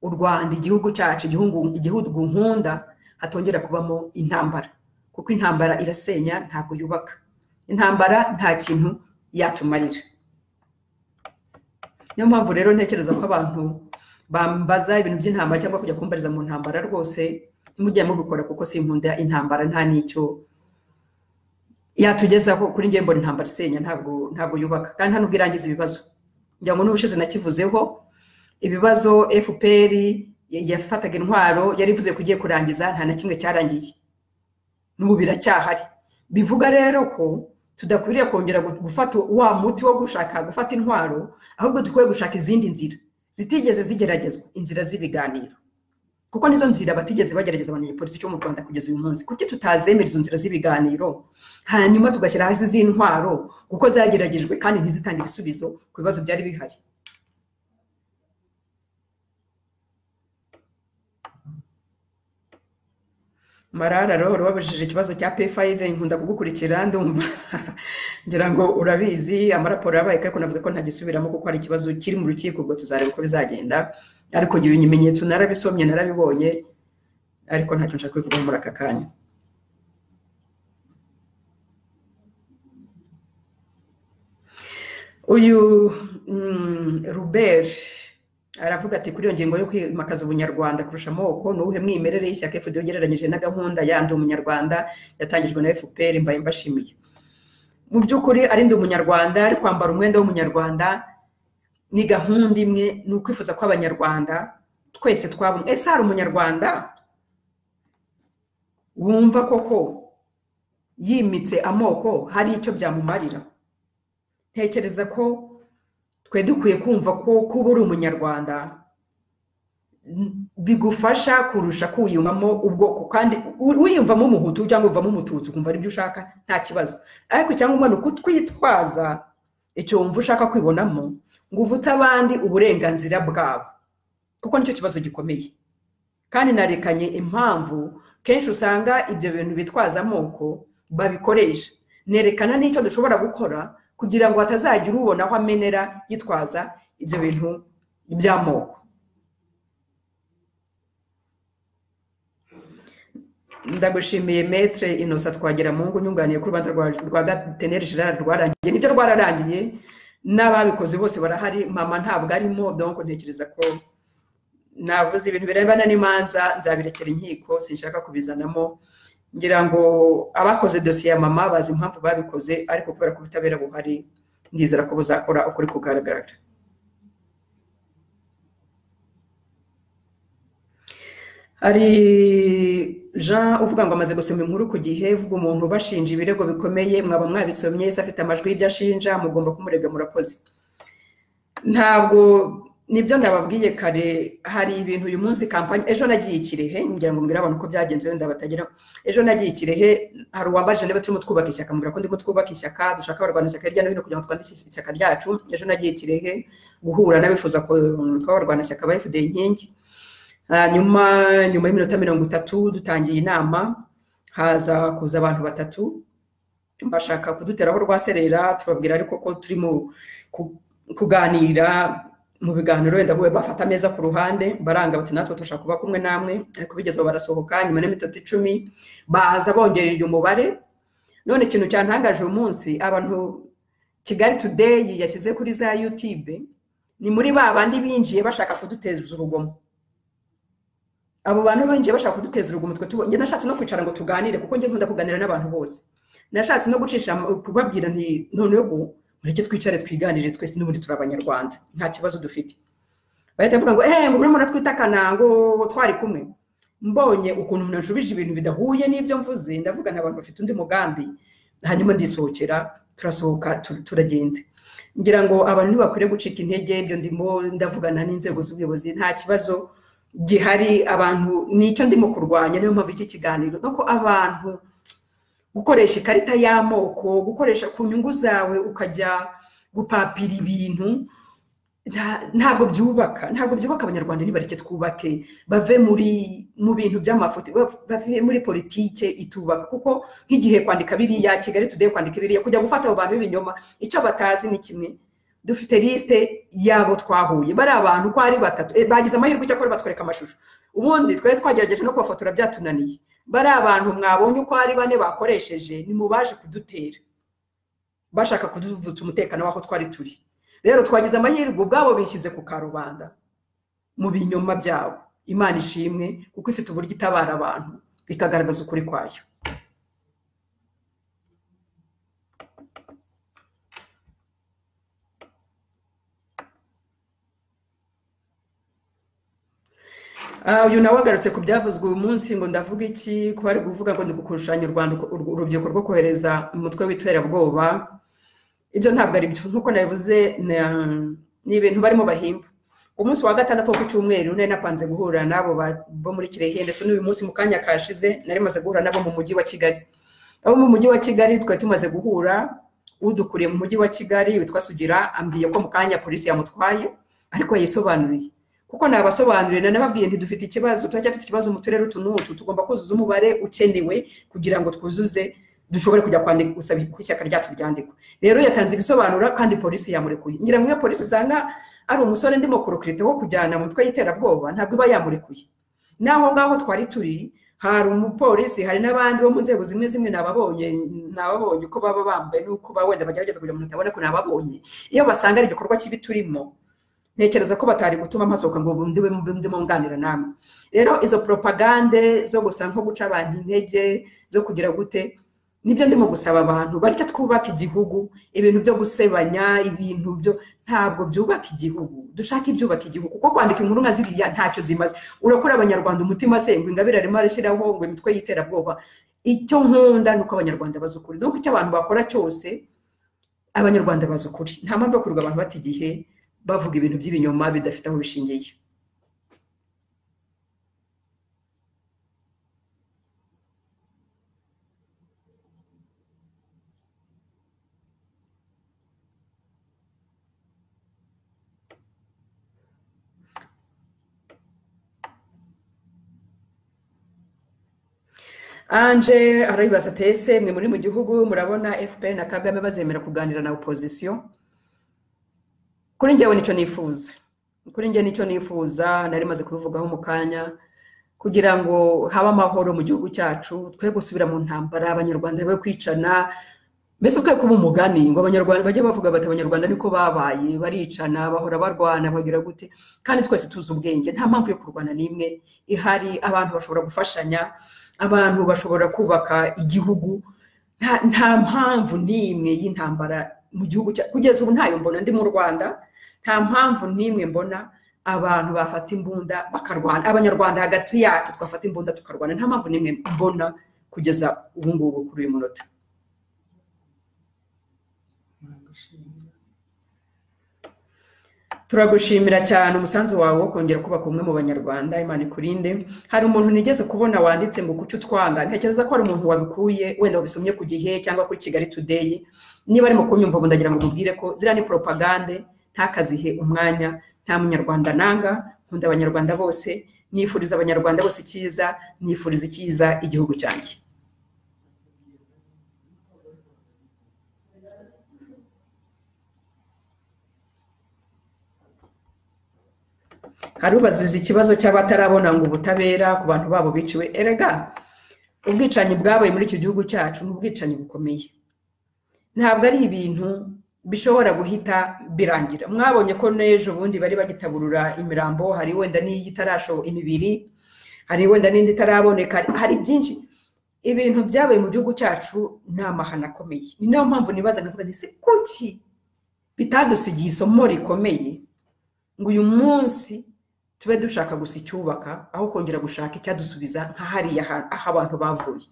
Speaker 1: u rwanda igihugu cyacu igihugu igihugu nkunda hatongera kubamo intambara kuko intambara irasenya ntabwo yubaka intambara nta kintu yatumarira niyo mpamvu rero ntekereza ko abantu bambaza ibintu by'intambara cyangwa kujya kumbariza mu ntambara rwose ntimujye mubikora kuko si inkunda intambara nta n'icyo yatugezaho kuri njye mbona intambara isenya ntabwo ntabwo yubaka kandi nta nubwo irangiza ibibazo ngira ngo n'ubushize nakivuzeho ibibazo fpr yafataga intwaro yari ivuze ko igiye kurangiza nta na kimwe cyarangiye n'ubu biracyahari bivuga rero ko tudakwiriye kongera gu- gufata wa muti wo gushaka gufata intwaro ahubwo dukwiye gushaka izindi nzira zitigeze zigeragezwa inzira z'ibiganiro kuko nizo nzira batigeze bagerageza abanyapolitiki bo mu rwanda kugeza uyu munsi kuki tutazemera izo nzira z'ibiganiro hanyuma tugashyira hasi z'intwaro kuko zageragejwe kandi ntizitange ibisubizo ku bibazo byari bihari marara rero wabajije ikibazo cya p5 nkunda kugukurikira ndumva ngira ngo urabizi amaraporo yabaye ariko navuze ko ntagisubiramo kuko hari ikibazo kiri mu rukiko ubwo tuzareba uko bizagenda ariko ngira ibimenyetso narabisomye narabibonye ariko ntacyo nshaka kubivugaho muri aka kanya uyu mm, Robert aravuga ati kuri iyo ngingo yo kwimakaza ubunyarwanda kurusha amoko ni uwuhe mwimerere y'ishyaka FD ugereranyije na gahunda yandi umunyarwanda yatangijwe na FPR mbaye mbashimiye mu by'ukuri arinda umunyarwanda ari kwambara umwenda w'umunyarwanda ni gahunda imwe ni ukwifuza kw'abanyarwanda twese twaba umwe. ese hari umunyarwanda wumva koko yimitse amoko hari icyo byamumarira ntekereza ko twe dukwiye kumva ko kuba uri umunyarwanda n- bigufasha kurusha kwiyumvamo ubwoko kandi u- wiyumvamo umuhutu cyangwa uvamo umututsi ukumva aribyo ushaka nta kibazo ariko icyangombwa ni ukutwitwaza icyo wumva ushaka kwibonamo ngo uvutse abandi uburenganzira bwabo kuko nicyo kibazo gikomeye kandi narekanye impamvu kenshi usanga ibyo bintu bitwaza amoko babikoresha nerekana n'icyo dushobora gukora kugira ngo hatazagira ubona aho amenera yitwaza ibyo bintu by'amoko ndagushimiye metre innocent twagira mungu nyunganiye ku rubanza rwa rwa gateneri gerard rwarangiye nibyo rwararangiye n'ababikoze bose barahari mama ntabwo arimo donc ntekereza ko navuze ibintu birebana n'imanza nzabirekera inkiko sinshaka kubizanamo ngira ngo abakoze dosiye ya mama bazi impamvu babikoze ariko kubera ko ubutabera buhari ndizera ko buzakora ukuri kugaragara hari jean uvuga ngo amaze gusoma inkuru ku gihe uvuga umuntu ubashinja ibirego bikomeye mwaba mwabisomye ese afite amajwi y'ibyo ashinja mugomba kumurega murakoze ntabwo nibyo nababwiye kare hari ibintu uyu munsi kampani ejo nagiye i kirehe ngira ngo mbwire abantu uko byagenze wenda batagira ejo nagiye i kirehe hari uwambajije niba turimo twubaka ishyaka mbwira ko ndimo twubaka ishyaka dushaka abarwanashyaka hirya no hino kugira ngo twandike ishyaka ryacu ejo nagiye i kirehe guhura n'abifuza ko tw'abarwanashyaka ba fda inkingi hanyuma nyuma y'iminota mirongo itatu dutangiye inama haza kuza abantu batatu bashaka kuduteraho rwaserera tubabwira ariko ko turi mu ku- kuganira mu biganiro wenda bube bafata ameza ku ruhande baranga bati natwe turashaka kuba kumwe namwe ariko bigeze aho barasohoka nyuma n'iminota icumi baza bongereye umubare none ikintu cyantangaje uyu munsi abantu kigali today yashyize kuri za youtube ni muri ba bandi binjiye bashaka kuduteza urugomo abo bantu binjiye bashaka kuduteza urugomo twe tubo- njye nashatse no kwicara ngo tuganire kuko njye nkunda kuganira n'abantu bose nashatse no gucisha mu- kubabwira nti none ubu mureke twicare twiganire twese n'ubundi turi abanyarwanda nta kibazo dufite bahita bavuga ngo eee ngo murimo twita ngo twari kumwe mbonye ukuntu umuntu ashubije ibintu bidahuye n'ibyo mvuze ndavuga nta bantu bafite undi mugambi hanyuma ndisohokera turasohoka tu- turagenda ngira ngo abantu ntibakwiriye gucika intege ibyo ndimo ndavugana n'inzego z'ubuyobozi nta kibazo gihari abantu nicyo ndimo kurwanya niyo mpamvu iki kiganiro nuko abantu gukoresha ikarita y'amoko gukoresha ku nyungu zawe ukajya gupapira ibintu nta- ntabwo byubaka ntabwo byubaka abanyarwanda nibareke twubake bave muri mu bintu by'amafoto ba- bave muri politike itubaka kuko nk'igihe kwandika biriya kigali today kwandika biriya kujya gufata abo bantu b'ibinyoma icyo batazi ni kimwe dufite lisite y'abo twahuye bari abantu uko ari batatu eh, bagize amahirwe icyo akora batwereka amashusho ubundi twari twagerageje no kubafotora byatunaniye bari abantu mwabonye uko ari bane bakoresheje ni mu baje kudutera bashaka kuduvutsa umutekano w'aho twari turi rero twagize amahirwe ubwabo bishyize ku karubanda mu binyoma byabo imana ishimwe kuko ifite uburyo itabara abantu ikagaragaza ukuri kwayo Ah, uyu nawe agarutse ku byavuzwe uyu munsi ngo ndavuga iki ko bari kuvuga ngo ni gukusanya u rwanda ur- urubyiruko rwo kohereza umutwe w'iterabwoba ibyo ntabwo ari byo nk'uko nabivuze na- ni ibintu barimo bahimba umunsi wa gatandatu wo ku cyumweru nari napanze guhura n'abo ba- bo muri kirehe ndetse n'uyu munsi mu kanya kashize nari maze guhura n'abo mu mujyi wa kigali abo mu mujyi wa kigali twari tumaze guhura udukuriye mu mujyi wa kigali witwa sugira ambwiye ko mu kanya polisi yamutwaye ariko yayisobanuriye kuko nabasobanurira nababwiye ntidufite ikibazo turacyafite ikibazo mu turere utu n'utu tugomba kuzuza umubare ukenewe kugira ngo twuzuze dushobore kujya kwandika gusaba ko ishyaka ryacu ryandikwa rero yatanze ibisobanuro kandi polisi yamurekuye ngira ngo iyo polisi isanga ari umusore ndimo kurukirite wo kujyana mu mutwe y'iterabwoba ntabwo iba yamurekuye n'aho ngaho twari turi hari umupolisi hari n'abandi bo mu nzego zimwe zimwe nababonye nababonye uko baba bambaye n'uko baba wenda bagerageza kugira ngo umuntu atabona ko nababonye iyo basanga ari igikorwa kibi turimo ntekereza ko batari gutuma mpasohoka ngo ubu ndiwe ndimo nganira namwe rero izo propagande zo gusa nko guca abantu intege zo kugira gute nibyo ndimo gusaba abantu bareke twubaka igihugu ibintu byo gusebanya ibintu byo ntabwo byubaka igihugu dushaka ibyubaka igihugu kuko kwandika inkuru nka ziriya ntacyo zimaze urakora abanyarwanda umutima sengwa ingabire arimo arashyiraho ngo imitwe y'iterabwoba icyo nkunda ni uko abanyarwanda bazi ukuri nuko icyo abantu bakora cyose abanyarwanda bazi ukuri nta mpamvu yo kurwa abantu bata igihe bavuga ibintu by'ibinyoma bidafite aho bishingiye anje arabibaza ati ese mwe muri mu gihugu murabona fpr na kagame bazemera kuganira na opozisiyo kuri njyewe nicyo nifuza kuri njye nicyo nifuza nari maze kubivugaho mu kanya kugira ngo habe amahoro mu gihugu cyacu twe gusubira mu ntambara abanyarwanda be kwicana mbese twe kuba umugani ngo abanyarwanda bajye bavuga bati abanyarwanda niko babaye baricana bahora barwana bagira gute kandi twese tuzi ubwenge nta mpamvu yo kurwana n'imwe ihari abantu bashobora gufashanya abantu bashobora kubaka igihugu nta, nta mpamvu n'imwe y'intambara mu gihugu cya kugeza ubu ntayo mbona ndi mu rwanda nta mpamvu n'imwe mbona abantu bafata imbunda bakarwana abanyarwanda hagati yacu twafata imbunda tukarwana nta mpamvu n'imwe mbona kugeza ubu ngubu kuri uyu munota
Speaker 2: nagushimira
Speaker 1: turagushimira cyane umusanzu wawe wo kongera kubaka umwe mu banyarwanda imana ikurinde hari umuntu nigeze kubona wanditse ngo kuki utwanga ntekereza ko hari umuntu wabikuye wenda wabisomye ku gihe cyangwa kuri kigali today niba arimo kunyumva ubu ndagira ngo mubwire ko ziriya ni poropagande ntakazihe umwanya nta munyarwanda nanga nkunda abanyarwanda bose nifuriza abanyarwanda bose icyiza nifuriza icyiza igihugu cyanjye hari ubazije ikibazo cy'abatarabona ngo ubutabera ku bantu babo biciwe erega ubwicanyi bwabaye muri iki gihugu cyacu ni ubwicanyi bukomeye ntabwo ari ibintu bishobora guhita birangira mwabonye ko n'ejo bundi bari bagitaburura imirambo hari wenda n'iyo itarasho imibiri hari wenda n'indi itaraboneka hari byinshi ibintu byabaye mu gihugu cyacu ni amahano akomeye ni nayo mpamvu nibaza nkavuga nti se kuki bitadusigiye isomo rikomeye ngo uyu munsi tube dushaka gusa icyubaka aho kongera gushaka icyadusubiza nka hariya hantu aho abantu bavuye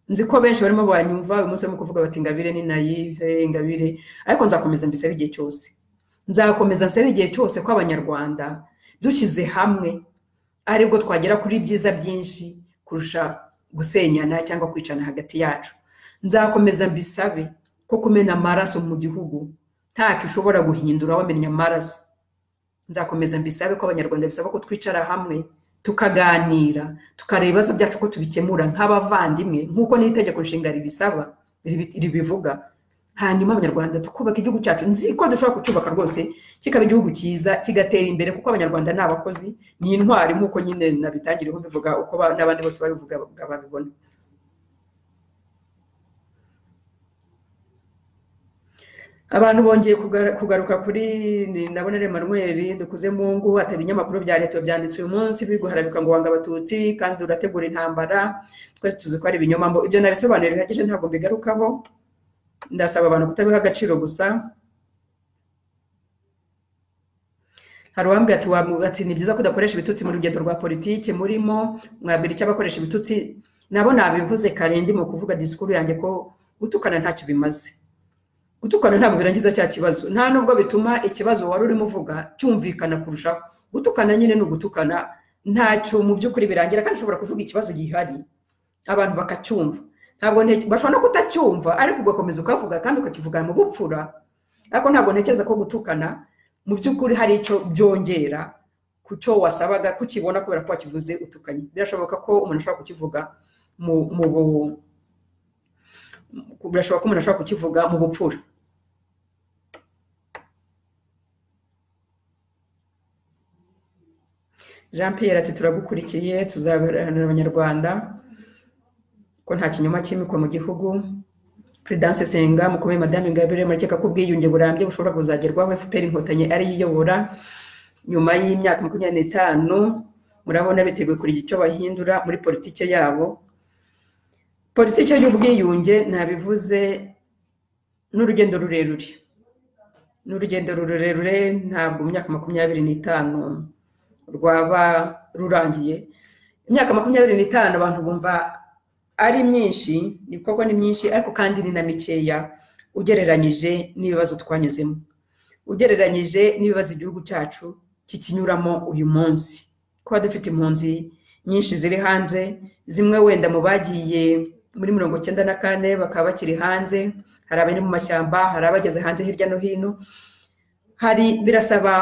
Speaker 1: nzi ko benshi barimo banyumva uyu munsi barimo kuvuga bati ingabire ni nayive ingabire ariko nzakomeza mbisaba igihe cyose nzakomeza nsaba igihe cyose ko abanyarwanda dushyize hamwe aribwo twagera kuri byiza byinshi kurusha gusenyana cyangwa kwicana hagati yacu nzakomeza mbisabe ko kumena amaraso mu gihugu ntacyo ushobora guhindura wamenya amaraso nzakomeza mbisabe ko abanyarwanda bisaba ko twicara hamwe tukaganira tukareba ibibazo byacu ko tubikemura nk'abavandimwe nk'uko n'itegeko nshinga ribisaba ribivuga hanyuma abanyarwanda tukubaka igihugu cyacu nzi ko dushobora kucyubaka rwose kikaba igihugu cyiza kigatera imbere kuko abanyarwanda ni abakozi ni intwari nk'uko nyine nabitangiriyeho mbivuga uko ba- n'abandi bose babivuga babibona abantu bongeye kugara- kugaruka kuri ni- ndabona ari manuweli dukuze mu ngo atari ibinyamakuru bya leta byanditse uyu munsi biri guharabika ngo wanga abatutsi kandi urategura intambara twese tuzi ko ari ibinyoma mbo ibyo nabisobanura bihagije ntabwo mbigarukaho ndasaba abantu kutabiha agaciro gusa hari uwambwira ati wamu- ati ni byiza ko udakoresha ibitutsi mu rugendo rwa politiki murimo mwabwira icyo abakoresha ibitutsi nabo nabivuze kare ndimo kuvuga disikuru yanjye ko gutukana ntacyo bimaze gutukana ntabwo birangiza cya kibazo nta nubwo bituma ikibazo wari urimo uvuga cyumvikana kurushaho gutukana nyine ni ugutukana ntacyo mu by'ukuri birangira kandi ushobora kuvuga ikibazo gihari abantu bakacyumva ntabwo nte- bashobora no kutacyumva ariko ugakomeza ukavuga kandi ukakivuga mu bupfura ariko ntabwo ntekereza ko gutukana mu by'ukuri hari icyo byongera ku cyo wasabaga kukibona kubera ko wakivuze utukanye birashoboka ko umuntu ashobora kukivuga mu mu bu- birashoboka ko umuntu ashobora kukivuga mu bupfura jean pierre ati turagukurikiye tuzabiharanira abanyarwanda ko nta kinyoma cyimikwa mu gihugu prudence senga mukomeye madame ingabire murakeka ko ubwiyunge burambye bushobora kuzagerwaho fpr inkotanyi ari yiyobora nyuma y'imyaka makumyabiri n'itanu murabona biteguye kugira icyo bahindura muri politike yabo politike y'ubwiyunge ntabivuze n'urugendo rurerure n'urugendo rurerure ntabwo mu myaka makumyabiri n'itanu rwaba rurangiye imyaka makumyabiri n'itanu abantu bumva ari myinshi ni koko ni myinshi ariko kandi ni na mikeya ugereranyije n'ibibazo twanyuzemo ugereranyije n'ibibazo igihugu cyacu kikinyuramo uyu munsi kuba dufite impunzi nyinshi ziri hanze zimwe wenda mu bagiye muri mirongo icyenda na kane bakaba bakiri hanze hari abari mu mashyamba hari abageze hanze hirya no hino hari birasaba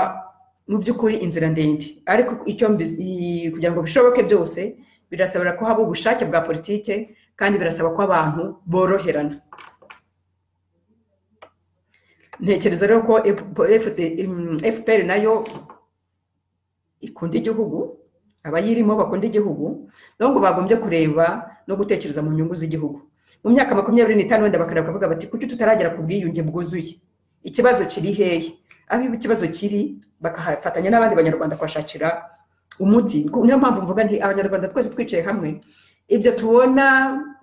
Speaker 1: mu by'ukuri inzira ndende ariko icyo mbi- i- kugira ngo bishoboke byose birasabira ko haba ubushake bwa politike kandi birasaba ko abantu boroherana ntekereza rero ko fpr nayo ikunda igihugu abayirimo bakunda igihugu nabo ngo bagombye kureba no gutekereza mu nyungu z'igihugu mu myaka makumyabiri n'itanu wenda bakareba bakavuga bati kuki tutaragera ku bwiyunge bwuzuye ikibazo kiri hehe aho ikibazo kiri bakafatanya n'abandi banyarwanda kuhashakira umuti niyo mpamvu mvuga nti abanyarwanda twese twicaye hamwe ibyo tubona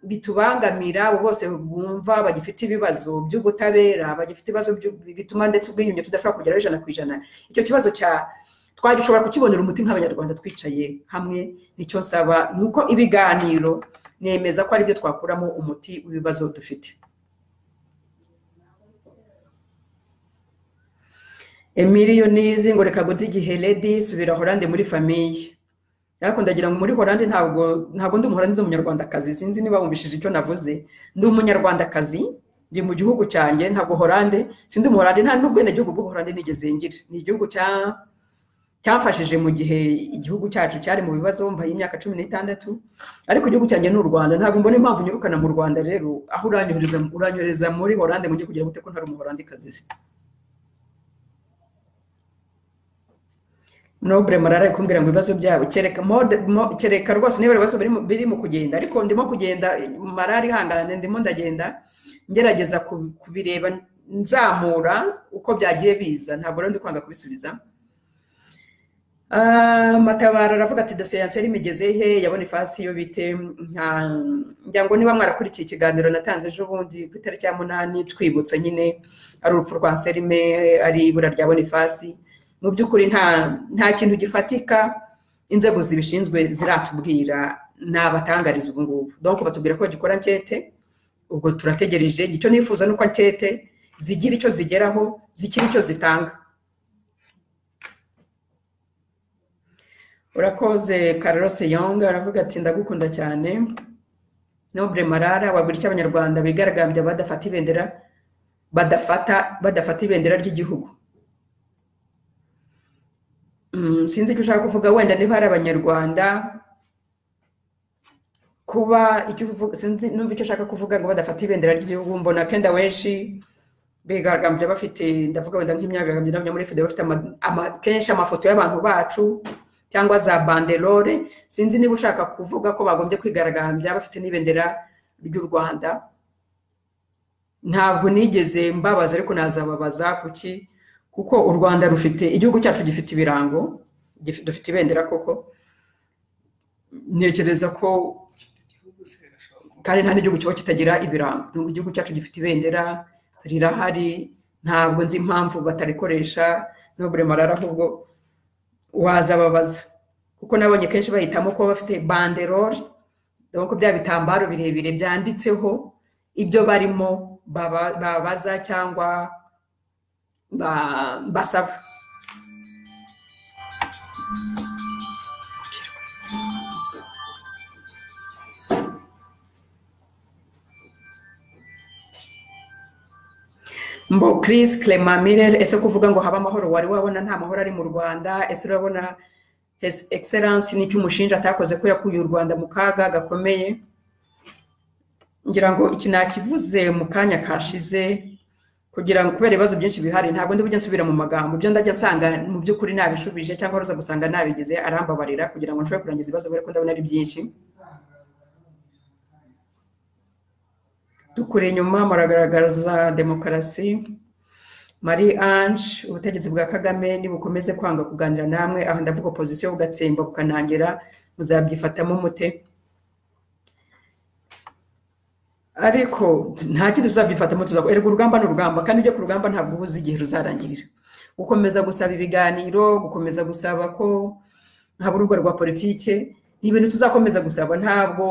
Speaker 1: bitubangamira abo bose bumva bagifite ibibazo by'ubutabera bagifite ibibazo by'u- bituma ndetse ubwiyunge tudashobora kugeraho ijana ku ijana icyo kibazo cya twagishobora kukibonera umuti nk'abanyarwanda twicaye hamwe nicyo nsaba ni uko ibiganiro nemeza ko aribyo twakuramo umuti w'ibibazo dufite emiliyonizi ngo reka gode igihe ledi subira horande muri famiye ariko ndagira ngo muri horande ntabwo ntabwo ndi umuhorande ndi umunyarwandakazi sinzi niba wumvishije icyo navuze ndi umunyarwandakazi ndi mu gihugu cyanjye ntabwo horande sindi umuhorande nta n'ubwenegihugu bw'ubuhorande nigeze ngira ni igihugu cya cyamfashije mu gihe igihugu cyacu cyari mu bibazo mbaye imyaka cumi n'itandatu ariko igihugu cyanjye ni u rwanda ntabwo mbona impamvu nyirukana mu rwanda rero aho uranyohereza uranyohereza muri horande ngo njye kugira ngo ko ntari umuhorande kazi nobure marara ari kumbwira ngo ibibazo byabo kereka mode mo- kereka rwose niba ibibazo biri mu- biri mu kugenda ariko ndimo kugenda marara ihangane ndimo ndagenda ngerageza ku- kubireba nzamura uko byagiye biza ntabwo rero ndi kwanga kubisubiza Ah, matabaro aravuga ati dosiye ya nseri imigeze he yabona ifasi yo bite nta ngira ngo niba mwarakurikiye ikiganiro natanze ejo bundi ku itariki ya munani twibutsa nyine ari urupfu rwa nserime ari ibura rya bonifasi mu by'ukuri nta nta kintu gifatika inzego zibishinzwe ziratubwira ni abatangariza ubu ngubu donc batubwira ko bagikora ankete ubwo turategereje icyo nifuza ni uko ankete zigira icyo zigeraho zigira icyo zitanga urakoze Carlos Yonga aravuga ati ndagukunda cyane Noble Marara wabura icyo abanyarwanda bigaragambya badafata ibendera badafata badafata ibendera ry'igihugu sinzi icyo ushaka kuvuga wenda niba hari abanyarwanda kuba sinzi n'ubu icyo ushaka kuvuga ngo badafata ibendera ry'igihugu mbona kenda benshi bigaragambya bafite ndavuga wenda nk'imyigaragambyo n'abanya muri fide bafite kenshi amafoto y'abantu bacu cyangwa za banderore sinzi niba ushaka kuvuga ko bagombye kwigaragambya bafite n'ibendera ry'u rwanda ntabwo nigeze mbabaza ariko nazababaza kuki kuko u rwanda rufite igihugu cyacu gifite ibirango dufite ibendera koko ntekereza ko kandi nta n'igihugu kiba kitagira ibirango igihugu cyacu gifite ibendera rirahari ntabwo nzi impamvu batarikoresha n'ubure marara ahubwo wazababaza kuko nabonye kenshi bahitamo kuba bafite banderore dore bya bitambaro birebire byanditseho ibyo barimo babaza cyangwa basaba mbo Chris Clement Miller ese kuvuga ngo haba amahoro wari wabona nta mahoro ari mu Rwanda ese urabona his excellence nicyo umushinja atakoze ko yakuye u Rwanda mu kaga gakomeye ngira ngo iki nakivuze mu kanya kashize kugira ngo kubera ibibazo byinshi bihari ntabwo ndi bujya nsubira mu magambo ibyo ndajya nsanga mu by'ukuri nabishubije cyangwa ruza gusanga nabigeze arambabarira kugira ngo nshobore kurangiza ibibazo kubera ko ndabona ari byinshi dukure inyuma muragaragaza demokarasi marie ange ubutegetsi bwa kagame nibukomeze kwanga kuganira namwe aha ndavuga opozisiyo bugatsemba bukanangira muzabyifatamo mute ariko nta kindi tuzabyifatamo tuzakora erega urugamba ni urugamba kandi ujya ku rugamba ntabwo uba uzi igihe ruzarangirira gukomeza gusaba ibiganiro gukomeza gusaba ko haba urugo rwa politike ni ibintu tuzakomeza gusaba ntabwo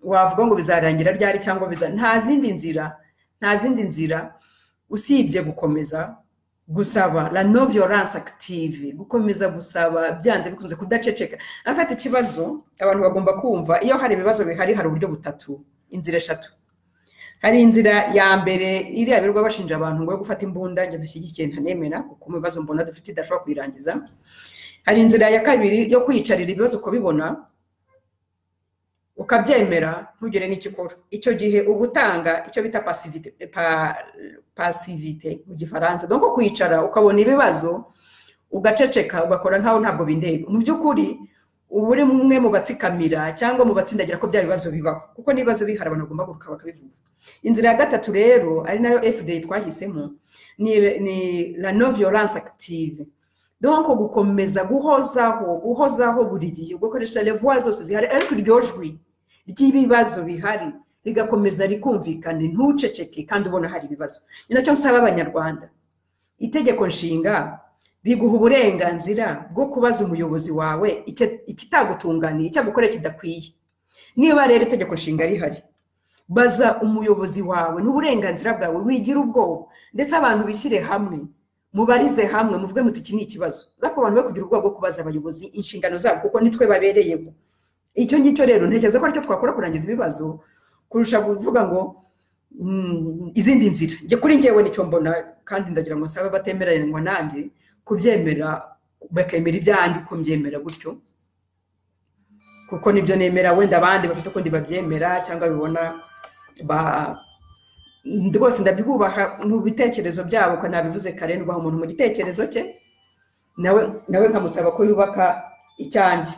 Speaker 1: wavuga ngo bizarangira ryari cyangwa biza nta zindi nzira nta zindi nzira usibye gukomeza gusaba la no violence active gukomeza gusaba byanze bikunze kudaceceka afata ikibazo abantu bagomba kumva iyo hari ibibazo bihari hari uburyo butatu inzira eshatu hari inzira ya mbere iriya birirwa bashinja abantu ngo gufata imbunda njye ntashyigikiye ntanemera kuko mu bibazo mbona dufite idashobora kuyirangiza hari inzira ya kabiri yo kwiyicarira ibibazo ukabibona ukabyemera ntugire n'ikikora icyo gihe uba utanga icyo bita pasivite mu gifaransa dore ko kwicara ukabona ibibazo ugaceceka ugakora nkaho ntabwo bindeba mu by'ukuri uba uri umwe mu batsikamira cyangwa mu batsindagira ko bya bibazo bibaho kuko n'ibibazo bihari abantu bagomba guruka bakabivuga inzira ya gatatu rero ari nayo fda twahisemo ni la no violence active donko gukomeza guhozaho guhozaho buri gihe ugakoresha revuwa zose zihari ariko iryo jwi ry'ibibazo bihari rigakomeza rikumvikane ntuceceke kandi ubona hari ibibazo ni nacyo nsaba abanyarwanda itegeko nshinga riguha uburenganzira bwo kubaza umuyobozi wawe ikitagutunganiye icyagukorera kidakwiye niba rero itegeko nshinga rihari baza umuyobozi wawe n'uburenganzira bwawe wigira ubwoba ndetse abantu bishyire hamwe mubarize hamwe muvuge muti iki ni ikibazo ariko abantu be kugira ubwoba bwo kubaza abayobozi inshingano zabo kuko nitwe babereyeho icyo ngicyo rero ntekereza ko aricyo twakora kurangiza ibibazo kurusha kuvuga ngo izindi nzira njye kuri ngewe nicyo mbona kandi ndagira ngo nsabe batemeranywa nanjye kubyemera bakemera ibyanjye uko mbyemera gutyo kuko nibyo nemera wenda abandi bafite ukundi babyemera cyangwa bibona ba rwose ndabyubaha mu bitekerezo byabo ko nabivuze kare nubaha umuntu mu gitekerezo cye nawe nawe nkamusaba ko yubaka icyanjye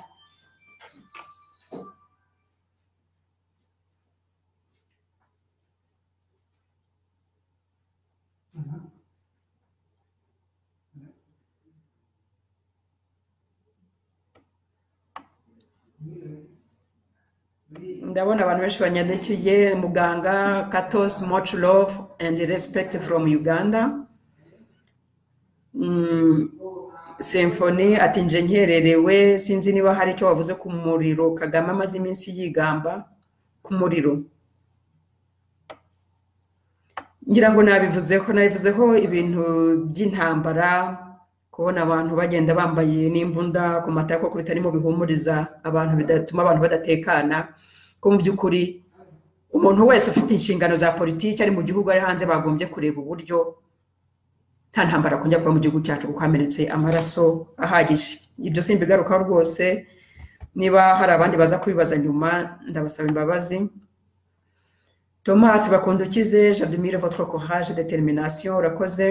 Speaker 1: ndabona abantu benshi banyandikiye muganga katos much love and respect from uganda simfoni ati nje nkererewe sinzi niba hari icyo wavuze ku muriro kagame amaze iminsi yigamba ku muriro ngira ngo nabivuzeho nabivuzeho ibintu by'intambara kubona abantu bagenda bambaye n'imbunda ku mata kuko bitarimo bihumuriza abantu bidatuma abantu badatekana ko mu by'ukuri umuntu wese ufite inshingano za politiki ari mu gihugu ari hanze bagombye kureba uburyo nta ntambara kongera kuba mu gihugu cyacu kuko hamenetse amaraso ahagije ibyo simbigarukaho rwose niba hari abandi baza kubibaza nyuma ndabasaba imbabazi tomasi bakunda ukize jadumire votre courage determination urakoze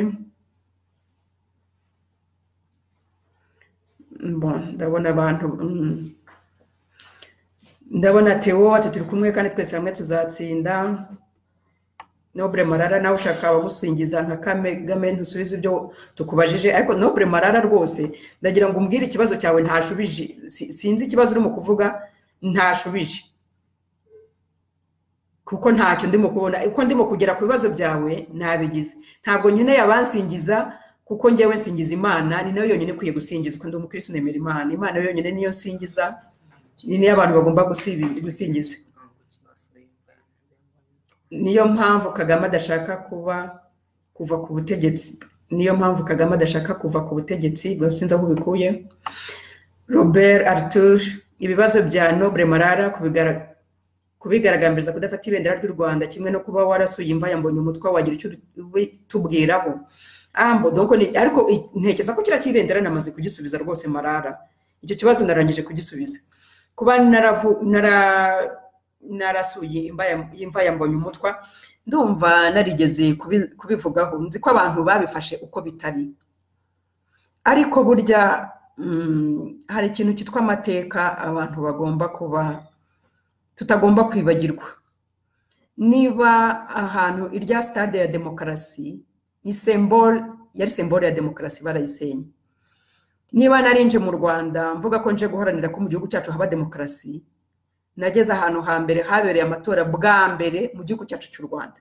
Speaker 1: Bon, ndabona abantu mm. ndabona teo ati turi kumwe kandi twese hamwe tuzatsinda nobure marara nawe ushaka abagusingiza nka kagame ntusubize ibyo tukubajije ariko nobure marara rwose ndagira ngo umbwire ikibazo cyawe ntashubije Si- sinzi ikibazo urimo kuvuga ntashubije kuko ntacyo ndimo kubona uko ndimo kugera ku bibazo byawe nabigize ntabwo nkeneye abansingiza kuko njyewe nsingiza imana ni nayo yonyine ikwiye gusingizwa ndi umukirisitu nemera imana imana yonyine niyo nsingiza ni niyo abantu bagomba gusibi- gusingiza
Speaker 2: ntabwo ikibazo yumva
Speaker 1: niyo mpamvu kagame adashaka kuba kuva ku butegetsi niyo mpamvu kagame adashaka kuva ku butegetsi bwa sinzi aho ubikuye robert arthur ibibazo bya noble marara kubigara- kubigaragambiriza kudafata ibendera ry'u rwanda kimwe no kuba warasuye imva ya mbonye umutwe wagira icyo bitubwiraho ambo donc ni- ariko i- ntekereza ko kiriya cy'ibendera namaze kugisubiza rwose marara icyo kibazo narangije kugisubiza kuba naravu- nara- narasuye imva ya- imva ya mbonye umutwa ndumva narigeze kubi- kubivugaho nzi ko abantu babifashe uko bitari ariko burya mm, hari ikintu cyitwa amateka abantu bagomba kuba tutagomba kwibagirwa niba ahantu irya sitade ya demokarasi ni sembole yari sembole ya demokarasi barayisenye niba narinje mu rwanda mvuga ko nje guharanira ko mu gihugu cyacu haba demokarasi nageze ahantu hambere habereye amatora bwa mbere mu gihugu cyacu cy'u rwanda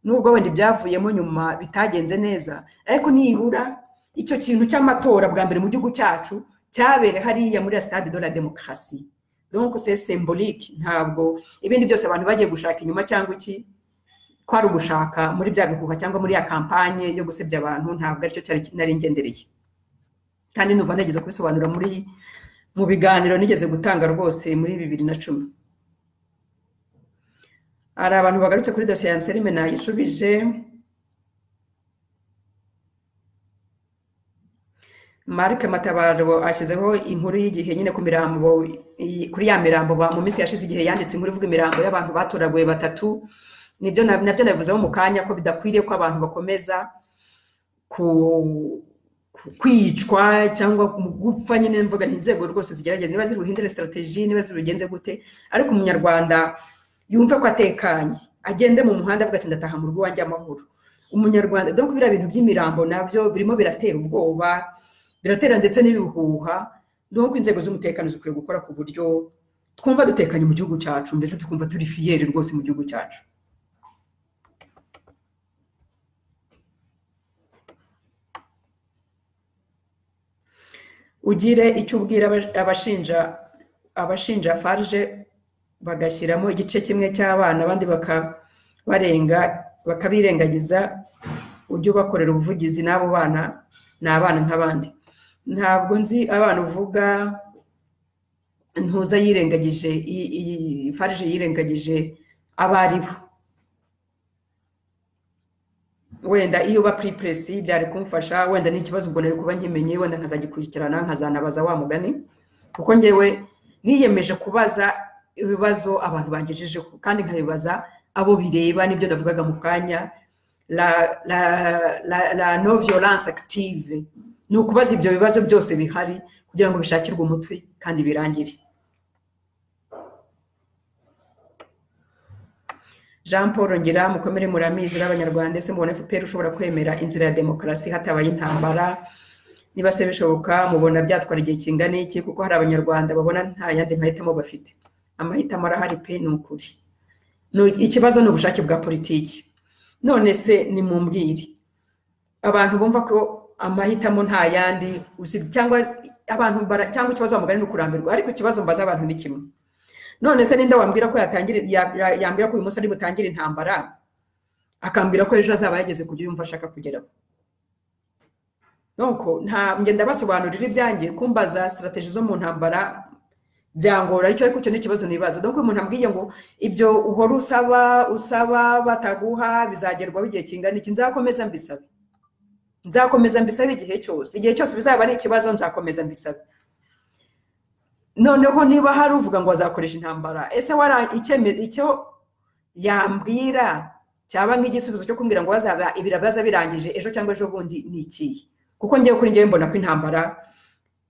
Speaker 1: nubwo wenda ibyavuyemo nyuma bitagenze neza ariko nibura icyo kintu cy'amatora bwa mbere mu gihugu cyacu cyabere hariya muri ya stade de la demokarasi donc c'est symbolique ntabwo ibindi byose abantu bagiye gushaka inyuma cyangwa iki kwari ugushaka muri bya bihuha cyangwa muri ya kampanye yo gusebya abantu ntabwo aricyo cyari nari ngendereye kandi numva nageze kubisobanura muri mu biganiro nigeze gutanga rwose muri bibiri na cumi hari abantu bagarutse kuri dosiye ya nserime nayisubije marc matabaro ashyizeho inkuru y'igihe nyine ku mirambo iyi- kuri ya mirambo ba- mu minsi yashize igihe yanditse inkuru ivuga imirambo y'abantu batoraguye batatu nibyo na- nabyo nabivuzeho mu kanya ko bidakwiriye ko abantu bakomeza ku ku- kwicwa cyangwa mu gupfa nyine mvuga ni inzego rwose zigerageza niba ziri buhindure strategy niba ziri bugenze gute ariko umunyarwanda yumve ko atekanye agende mu muhanda avuga ati ndataha mu rugo iwanjye amahoro umunyarwanda dore ko biriya bintu by'imirambo nabyo birimo biratera ubwoba biratera ndetse n'ibihuha dore ko inzego z'umutekano zikwiye gukora ku buryo twumva dutekanye mu gihugu cyacu mbese tukumva turi fiyeri rwose mu gihugu cyacu ugire icyo ubwira aba- abashinja abashinja farge bagashyiramo igice kimwe cy'abana abandi bakabarenga bakabirengagiza ujye ubakorera ubuvugizi n'abo bana ni abana nk'abandi ntabwo nzi abana uvuga ntuza yirengagije i- i- farge yirengagije abo ari bo wenda iyo uba puripuresi byari kumfasha wenda n'ikibazo ubwo nari kuba nkimenye wenda nkazagikurikirana nkazanabaza wa mugani kuko ngewe niyemeje kubaza ibibazo abantu bangejejeho kandi nkabibaza abo bireba nibyo navugaga mu kanya la, la, la, la no violence active ni ukubaza ibyo bibazo byose bihari kugira ngo bishakirwe umutwe kandi birangire jean paul ngira mukomere muramizi n'abanyarwanda ese mubona fpr ushobora kwemera inzira ya demokarasi hatabaye intambara niba se bishoboka mubona byatwara igihe kingana iki kuko hari abanyarwanda babona nta yandi mahitamo bafite amahitamo arahari pe ni ukuri No- ikibazo ni ubushake bwa politiki none se nimumbwire abantu bumva ko amahitamo nta yandi usibye cyangwa abantu bara- cyangwa ikibazo bamugana ni ukurambirwa ariko ikibazo mbaza abantu ni kimwe none se ninde wambwira ko yatangira ya- ya- yambwira ko uyu munsi ari butangire intambara akambwira ko ejo azaba yageze kujya yumva ashaka kugeraho nuko nta ngenda ndabasobanurira ibyanjye kumbaza sitarategi zo mu ntambara byangora ariko ariko icyo ni ikibazo nibaza dore ko umuntu ambwiye ngo ibyo uhora usaba usaba bataguha bizagerwaho igihe kingana iki nzakomeza mbisabe nzakomeza mbisabe igihe cyose igihe cyose bizaba ari ikibazo nzakomeza mbisabe noneho niba hari uvuga ngo azakoresha intambara ese wari icyemezo icyo yambwira cyaba nk'igisubizo cyo kumbwira ngo bazaba ibirabaza birangije ejo cyangwa ejo bundi ni ikihe kuko ngewe kuri ngewe mbona ko intambara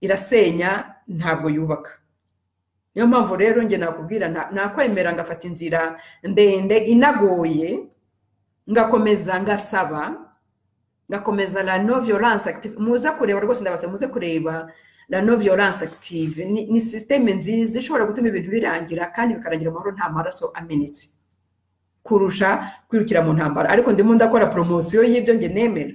Speaker 1: irasenya ntabwo yubaka niyo mpamvu rero njye nakubwira nta- nakwemera ngafata inzira ndende inagoye ngakomeza ngasaba ngakomeza la no violence active muze kureba rwose ndabasaba muze kureba la no violence active ni, ni systeme nziza ishobora gutuma ibintu birangira kandi bikarangira amahoro nta maraso amenetse kurusha kwirukira mu ntambara ariko ndimo ndakora promosiyo y'ibyo njye nemera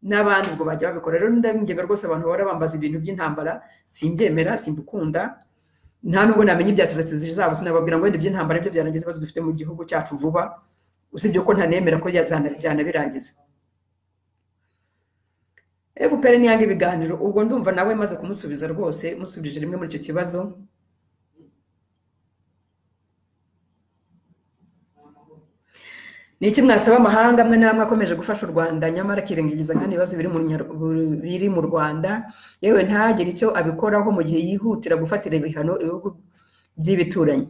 Speaker 1: n'abandi ubwo bajya babikora rero ndabinginga rwose abantu bahora bambaza ibintu by'intambara simbyemera simbikunda nta nubwo namenya ibya sitatistics zabo sinababwira ngo wenda iby'intambara byo byarangiza ibibazo dufite mu gihugu cyacu vuba usibye ko ntanemera ko yazana- byanabirangiza fpr ni yanga ibiganiro ubwo ndumva nawe maze kumusubiza rwose musubije rimwe muri icyo kibazo ni iki mwasaba amahanga amwe n'amwe akomeje gufasha u rwanda nyamara akirengagiza nk'ano bibazo biri mu Nyar- biri mu rwanda yewe ntagire icyo abikoraho mu gihe yihutira gufatira ibihano ibihugu by'ibituranyi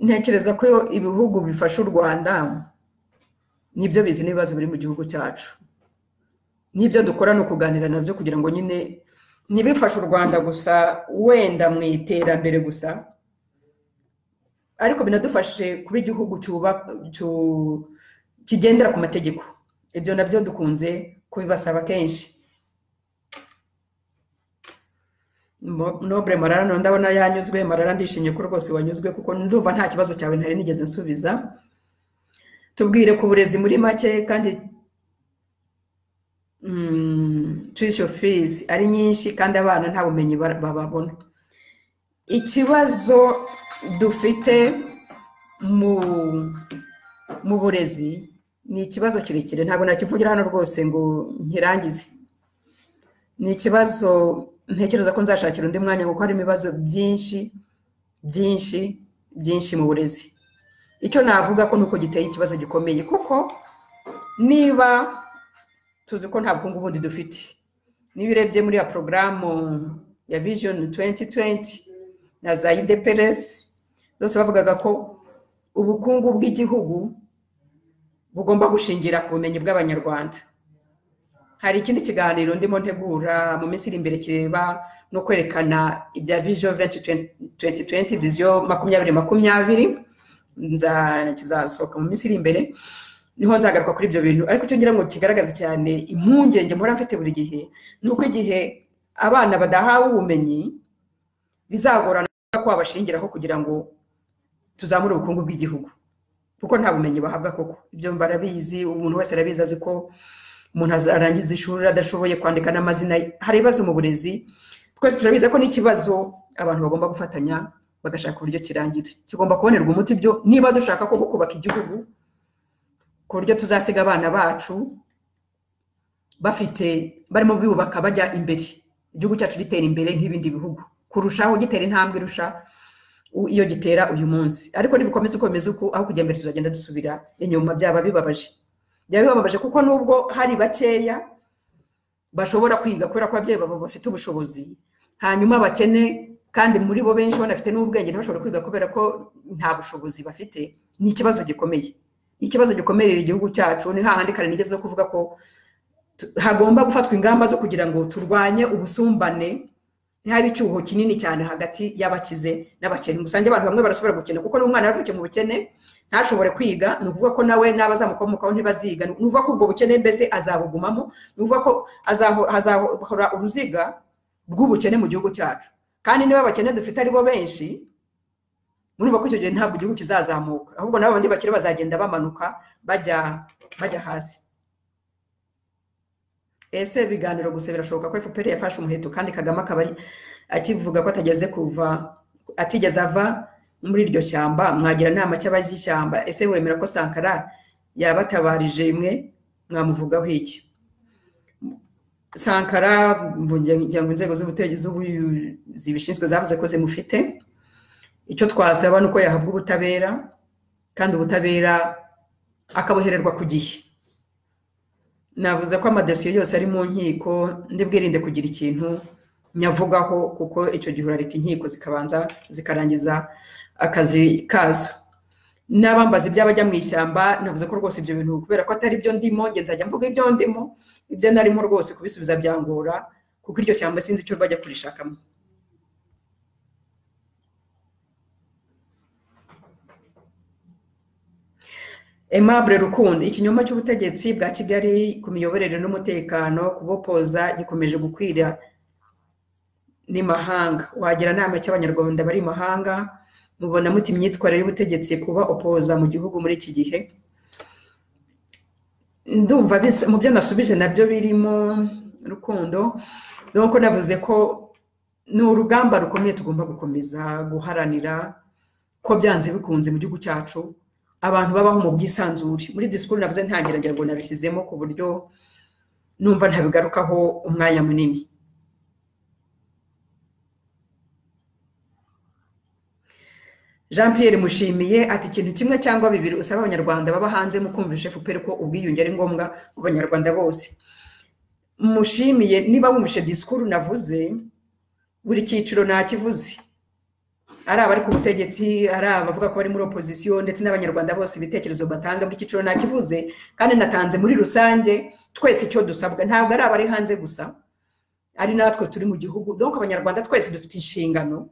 Speaker 1: ntekereza ko ibihugu bifasha u rwanda nibyo bizi n'ibibazo biri mu gihugu cyacu n'ibyo dukora ni ukuganira nabyo kugira ngo nyine ntibifashe u rwanda gusa wenda mu iterambere gusa ariko binadufashe kuba igihugu cyuba- cyu- kigendera ku mategeko ibyo nabyo dukunze kubibasaba kenshi Mo- nobure marara no ndabona yanyuzwe marara ndishimye ko rwose wanyuzwe kuko ndumva nta kibazo cyawe ntari nigeze nsubiza tubwire ku burezi muri make kandi mm, tuition fees ari nyinshi kandi abana nta bumenyi bar- bababona ikibazo dufite mu mu burezi ni ikibazo kirekire ntabwo nakivugira hano rwose ngo nkirangize ni ikibazo ntekereza ko nzashakira undi mwanya kuko harimo ibibazo byinshi byinshi byinshi mu burezi icyo navuga ko ni uko giteye ikibazo gikomeye kuko niba tuzi ko nta bukungu bundi dufite niba urebye muri ya porogaramu ya vision 2020 na za idps zose bavugaga ko ubukungu bw'igihugu bugomba gushingira ku bumenyi bw'abanyarwanda hari ikindi kiganiro ndimo ntegura mu minsi iri imbere kireba no kwerekana ibya vision 2020 vision makumyabiri makumyabiri nza- kizasohoka mu minsi iri imbere niho nzagaruka kuri ibyo bintu ariko icyo ngira ngo kigaragaza cyane impungenge mpora mfite buri gihe ni uko igihe abana badahawe ubumenyi bizagorana ko babashingiraho kugira ngo tuzamure ubukungu bw'igihugu kuko nta bumenyi bahabwa koko ibyo barabizi umuntu wese arabizi azi ko umuntu aza- arangiza ishuri adashoboye kwandika n'amazina ye hari ibibazo mu burezi twese turabizi ko n'ikibazo abantu bagomba gufatanya bagashaka uburyo kirangira kigomba kubonerwa umuti byo niba dushaka ko kubaka igihugu ku buryo tuzasiga abana bacu bafite barimo biyubaka bajya imbere igihugu cyacu gitera imbere nk'ibindi bihugu kurushaho gitera intambwe irusha u- iyo gitera uyu munsi ariko nibikomeza uko bimeze uku aho kujya mbere tuzagenda dusubira inyuma byaba bibabaje byaba bibabaje kuko nubwo hari bakeya bashobora kwiga kubera ko ababyeyi babo bafite ubushobozi hanyuma bakene kandi muri bo benshi banafite n'ubwenge ntibashobora kwiga kubera ko nta bushobozi bafite ni ikibazo gikomeye ikibazo gikomerera igihugu cyacu ni hahandi kare nigeze no kuvuga ko tu- hagomba gufatwa ingamba zo kugira ngo turwanye ubusumbane ntihari icyuho kinini cyane hagati y'abakize n'abakene musange abantu bamwe barashobora gukena kuko n'umwana yavukiye mu bukene ntashobore kwiga ni ukuvuga ko nawe n'abazamukomokaho ntibaziga ni ukuvuga ko ubwo bukene mbese azabugumamo ni ukuvuga ko azaho- hazahora uruziga rw'ubukene mu gihugu cyacu kandi niba abakene dufite ari bo benshi murumva ko icyo gihe ntabwo igihugu kizazamuka ahubwo nabo bandi bakire bazagenda bamanuka bajya bajya hasi ese ibiganiro gusa birashoboka ko fpr yafashe umuheto kandi kagame akaba akivuga ko atageze kuva atigeze ava muri iryo shyamba mwagira inama cy'abashyamba ese wemera ko sankara yabatabarije imwe mwamuvugaho iki sankara kugira ngo inzego z'ubutegetsi zibishinzwe zavuze ko zimufite icyo twasaba ni uko yahabwa ubutabera kandi ubutabera akabohererwa ku gihe navuze ko amadosiye yose ari mu nkiko ndibwirinde kugira ikintu nyavugaho kuko icyo gihe urareka inkiko zikabanza zikarangiza akazi kazo n'abambaza iby'abajya mu ishyamba navuze ko rwose ibyo bintu kubera ko atari byo ndimo nge nzajya mvuga ibyo ndimo ibyo narimo rwose kubisubiza byangora kuko iryo shyamba sinzi icyo bajya kurishakamo emabure rukundo ikinyoma cy'ubutegetsi bwa kigali ku miyoborere n'umutekano kubopoza gikomeje gukwira n'imahanga wagira nama cy'abanyarwanda bari imahanga mubona muti imyitwarire y'ubutegetsi kuba opoza mu gihugu muri iki gihe ndumva mu byo nasubije nabyo birimo rukundo nuko navuze ko ni urugamba rukomeye tugomba gukomeza guharanira ko byanze bikunze mu gihugu cyacu abantu babaho mu bwisanzure muri disikuru navuze ntangira ngo nabishyizemo ku buryo numva ntabigarukaho umwanya munini jean Pierre mushimiye ati ikintu kimwe cyangwa bibiri usaba abanyarwanda baba hanze mu kumvisha efuperi ko ubwiyunge ari ngombwa mu banyarwanda bose mushimiye niba wumvishe disikuru navuze buri cyiciro ntakivuze ari abari ku butegetsi ari abavuga ko bari muri opozisiyo ndetse n'abanyarwanda bose ibitekerezo batanga buri cyiciro ntakivuze kandi natanze muri rusange twese icyo dusabwa ntabwo ari abari hanze gusa ari natwe turi mu gihugu dore abanyarwanda twese dufite inshingano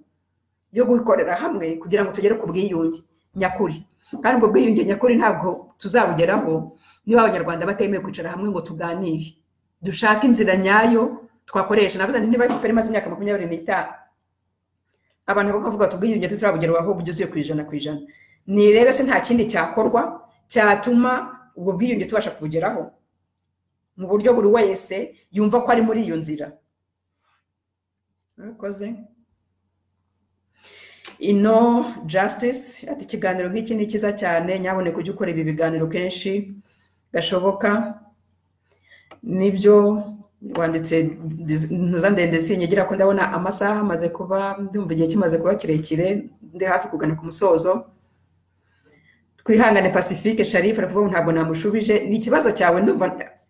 Speaker 1: yo gukorera hamwe kugira ngo tugere ku bwiyunge nyakuri kandi ubwo bwiyunge nyakuri ntabwo tuzabugeraho niba abanyarwanda batemewe kwicara hamwe ngo tuganire dushake inzira nyayo twakoresha navuze nti niba efuperi imaze imyaka makumyabiri n'itanu abantu bakavuga ati ubwiyunge tutarabugerwaho bugeze ku ijana ku ijana ni rero se nta kindi cyakorwa cyatuma ubwo bwiyunge tubasha kubugeraho mu buryo buri wese yumva ko ari muri iyo nzira murakoze ino jasitisi ati ikiganiro nk'iki ni cyiza cyane nyaboneka ujye ukora ibi biganiro kenshi gashoboka nibyo wanditse ntuza ndende sinyegera ko ndabona amasaha amaze kuba ndumva igihe kimaze kuba kirekire ndi hafi kugana ku musozo twihangane pacifique sharifu aravuga ntabwo namushubije ni ikibazo cyawe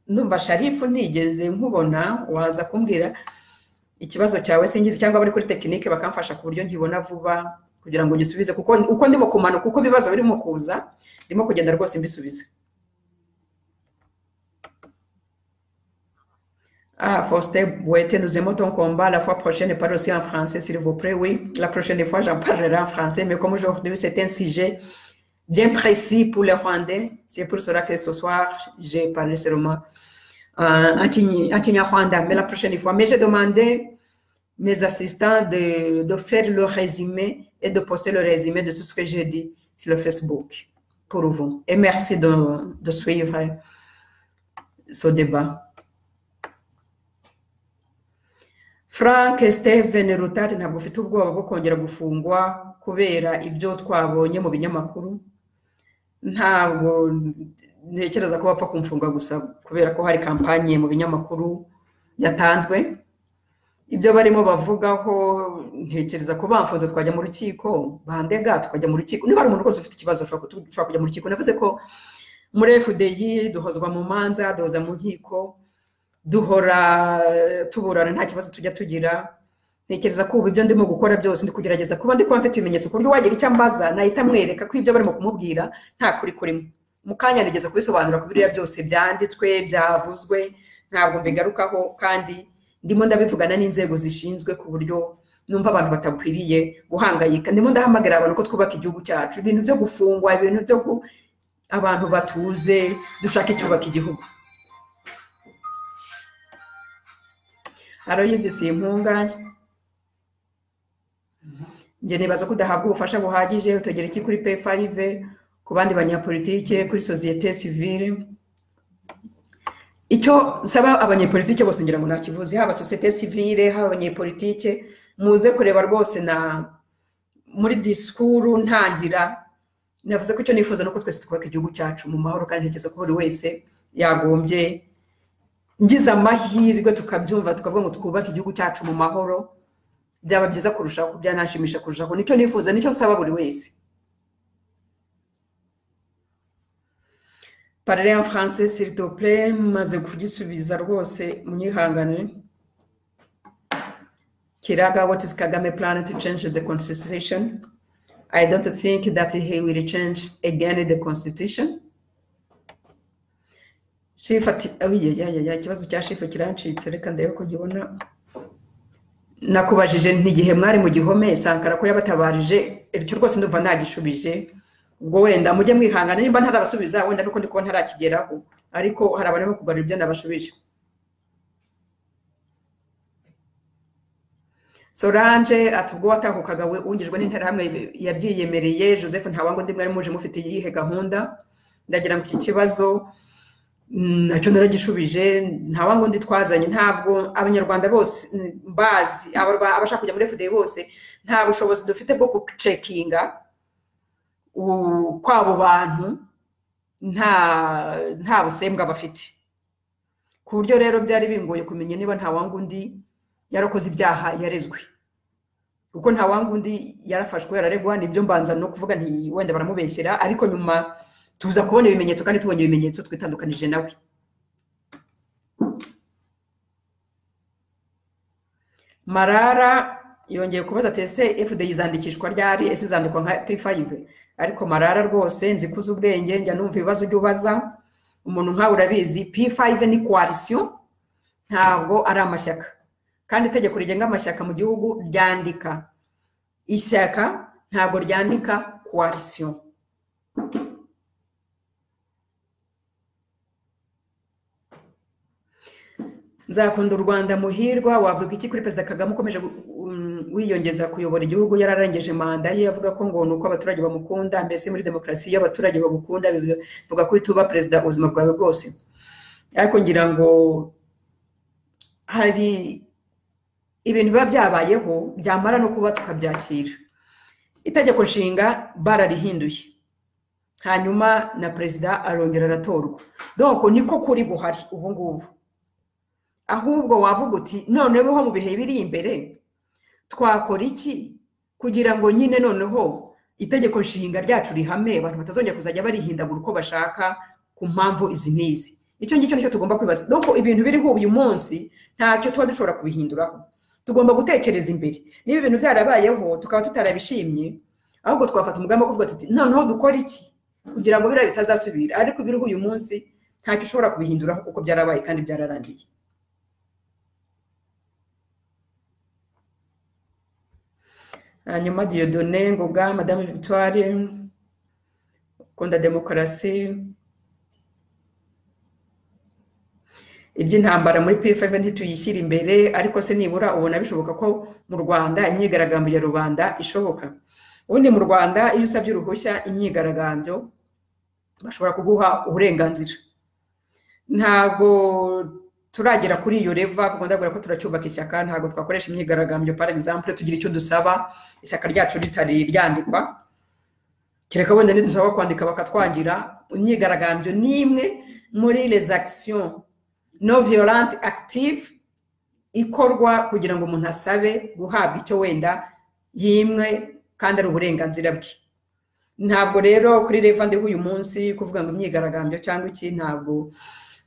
Speaker 1: ndumva sharifu ntigeze nkubona waza kumbwira ikibazo cyawe singizi cyangwa abari kuri tekinike bakamfasha ku buryo nkibona vuba kugira ngo ngisubize kuko uko ndimo kumanuka uko ibibazo birimo kuza ndimo kugenda rwose mbisubize Ah, Faustin Bouete, nous aimons ton combat. La fois prochaine, parle aussi en français, s'il vous plaît. Oui, la prochaine fois, j'en parlerai en français. Mais comme aujourd'hui, c'est un sujet bien précis pour les Rwandais, c'est pour cela que ce soir, j'ai parlé seulement un Kinyarwanda, mais la prochaine fois. Mais j'ai demandé mes assistants de, de, faire le résumé et de poster le résumé de tout ce que j'ai dit sur le Facebook pour vous. Et merci de, de suivre ce débat. Frank Steven Rutat ntabwo ufite ubwoba bwo kongera gufungwa kubera ibyo twabonye mu binyamakuru ntabwo ntekereza ko bapfa kumfunga gusa kubera ko hari kampanye mu binyamakuru yatanzwe ibyo barimo bavugaho ntekereza ko bamfunze twajya mu rukiko bandega tukajya mu rukiko niba hari umuntu rwose ufite ikibazo ushobora kujya mu rukiko navuze ko muri efudeyi duhozwa mu manza duhoza mu nkiko duhora tuburana nta kibazo tujya tugira ntekereza ko ubu ibyo ndimo gukora byose ndi kugerageza kuba ndi kuba mfite ibimenyetso ku buryo wagira icyo ambaza nahita amwereka ko ibyo barimo kumubwira nta kuri kurimo mu kanya nigeze kubisobanura ku biriya byose byanditswe byavuzwe ntabwo mbigarukaho kandi ndimo ndabivugana n'inzego zishinzwe ku buryo numva abantu batakwiriye guhangayika ndimo ndahamagara abantu ko twubaka igihugu cyacu ibintu byo gufungwa ibintu byo abantu batuze dushaka icyubaka igihugu aroyizi si impungane njye nibaza ko udahabwa ubufasha buhagije utagera iki kuri peyifayive ku bandi banyapolitike kuri sosiyete sivire icyo nsaba abanyepolitike bose ngira ngo ntakivuze haba sosiyete sivire haba abanyepolitike muze kureba rwose na muri disikuru ntangira navuze ko icyo nifuza ni uko twese twubaka igihugu cyacu mu mahoro kandi ntekereza ko buri wese yagombye ngize amahirwe tukabyumva tukavuga ngo twubake igihugu cyacu mu mahoro byaba byiza kurushaho byananshimisha kurushaho nicyo nifuza nicyo nsaba buri wese parare en france siritople maze kugisubiza rwose munyihangane kiraga what is kagame plan to change the constitution i don't think that he will change again the constitution shefu ati abiyayaya ikibazo cya shefu kirancitse reka ndebe ko nkibona nakubajije ntigihe mwari mu gihome sankara ko yabatabarije icyo rwose ndumva nagishubije ubwo wenda mujye mwihangana nimba ntarabasubiza wenda nuko ndi kubona ntarakigeraho ariko hari abantu barimo kugarura ibyo nabashubije solange ati ubwo watahukaga wungijwe n'interahamwe yabyiyemereye joseph ntawangu undi mwari muje mufite iyihe gahunda ndagira ngo iki kibazo nacyo naragishubije ntawangu undi twazanye ntabwo abanyarwanda bose bazi abashaka kujya muri fda bose nta bushobozi dufite bwo gucekinga kw'abo bantu nta busembwa bafite ku buryo rero byari bingoye kumenya niba nta wanga undi yarakoze ibyaha yarezwe kuko nta wanga undi yarafashwe yararegwa nibyo mbanza no kuvuga nti wenda baramubeshyera ariko nyuma tuza kubona ibimenyetso kandi tubonye ibimenyetso twitandukanije nawe marara yongeye kubaza ati ese efude yizandikishwa ryari ese izandikwa nka p5 ariko marara rwose nzi kuzi ubwenge njya numva ibibazo ujya ubaza umuntu nkawe urabizi p5 ni coalition ntabwo ari amashyaka kandi itegeko rigenga amashyaka mu gihugu ryandika ishyaka ntabwo ryandika coalition nzakunda u rwanda muhirwa wavuga iki kuri perezida kagame ukomeje wiyongeza kuyobora igihugu yararengeje manda ye avuga ko ngo ni uko abaturage bamukunda mbese muri demokarasi iyo abaturage bagukunda bivuga ko ituba perezida ubuzima bwawe bwose ariko ngira ngo hari ibintu biba byabayeho byamara no kuba tukabyakira itegeko nshinga bararihinduye hanyuma na perezida arongera aratorwa doko niko kuri buhari ubu ngubu ahubwo wavuga uti noneho mu bihe biri imbere twakora iki kugira ngo nyine noneho itegeko nshinga ryacu rihame abantu batazongera kuzajya barihindagura uko bashaka ku mpamvu izi n'izi icyo ngicyo nicyo tugomba kwibaza doko ibintu biriho uyu munsi ntacyo tuba dushobora kubihinduraho tugomba gutekereza imbere niba ibintu byarabayeho tukaba tutarabishimye ahubwo twafata umugambi wo kuvuga tuti noneho dukora iki kugira ngo biriya bitazasubira ariko ibiriho uyu munsi ntacyo ushobora kubihinduraho kuko byarabaye kandi byararangiye hanyuma diyodone ngoga madamu victoire ukunda demokarasi iby'intambara muri pf ntituyishyire imbere ariko se nibura ubona bishoboka ko mu rwanda imyigaragambyo ya rubanda ishoboka ubundi mu rwanda iyo usabye uruhushya imyigaragambyo bashobora kuguha uburenganzira ntabwo turagera kuri iyo reva kuko ndabwira ko turacyubaka ishyaka ntabwo twakoresha imyigaragambyo par exemple tugira icyo dusaba ishyaka ryacu ritari ryandikwa kereka wenda nidusaba kwandika bakatwangira imyigaragambyo ni imwe muri les actions no violent active ikorwa kugira ngo umuntu asabe guhabwa icyo wenda yimwe kandi ari uburenganzira bwe ntabwo rero kuri reva ndiho uyu munsi kuvuga ngo imyigaragambyo cyangwa iki ntabwo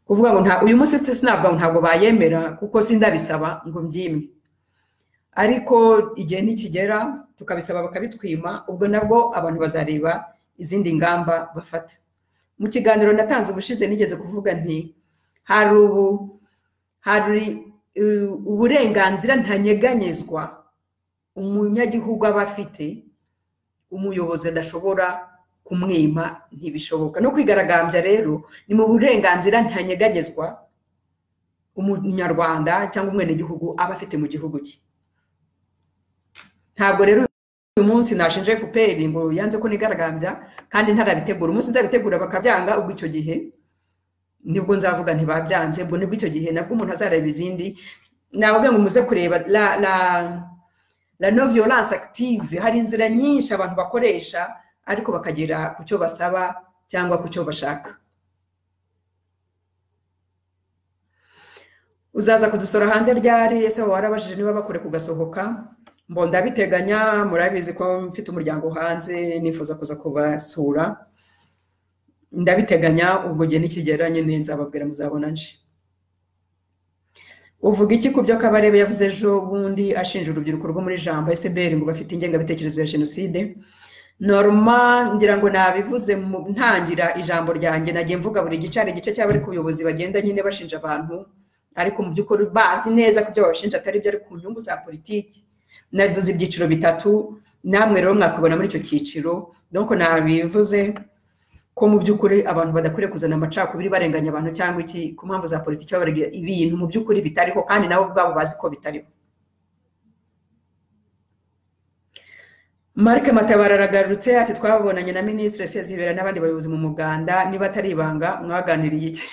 Speaker 1: kuvuga ngo uyu munsi sinavuga ngo ntabwo bayemera kuko sindabisaba ngo mbyimwe ariko igihe ntikigera tukabisaba bakabitwima ubwo nabwo abantu bazareba izindi ngamba bafata mu kiganiro natanze ubushize nigeze kuvuga nti hari ubu hari uburenganzira ntanyeganyezwa umunyagihugu aba afite umuyobozi adashobora kumwima ntibishoboka no kwigaragambya rero ni mu burenganzira ntanyeganyezwa umunyarwanda cyangwa umwenegihugu aba afite mu gihugu cye ntabwo rero uyu munsi nashinja fpr ngo yanze ko nigaragambya kandi ntarabitegura umunsi nzabitegura bakabyanga ubwo icyo gihe nibwo nzavuga ntibabyanze ubwo nibwo icyo gihe nabwo umuntu azareba izindi nabaga ngo muze kureba la la la no violence active hari inzira nyinshi abantu bakoresha ariko bakagera ku cyo basaba cyangwa ku cyo bashaka uzaza kudusura hanze ryari ese warabajije niba bakure kugasohoka mbo ndabiteganya murabizi ko mfite umuryango hanze nifuza kuza kubasura ndabiteganya ubwo gihe nikigera nyine nzababwira muzabona nje uvuga iki ku byo kabarebe yavuze ejo bundi ashinja urubyiruko rwo muri jambo esiberi ngo bafite ingengabitekerezo ya jenoside norma ngira ngo nabivuze mu ntangira ijambo ryanjye nagiye mvuga buri gice hari igice cy'abari ku buyobozi bagenda nyine bashinja abantu ariko mu by'ukuri bazi neza ko ibyo babashinja atari byo ari ku nyungu za politiki nabivuze ibyiciro bitatu namwe rero mwakubona muri icyo cyiciro doko nabivuze ko mu by'ukuri abantu badakwiriye kuzana amacakubiri barenganya abantu cyangwa iki ku mpamvu za politiki babarega ibintu mu by'ukuri bitariho kandi nabo ubwabo bazi ko bitariho marike matabara aragarutse ati twabonanye na minisitiri sezibera n'abandi bayobozi mu muganda niba atari ibanga mwaganiriye iki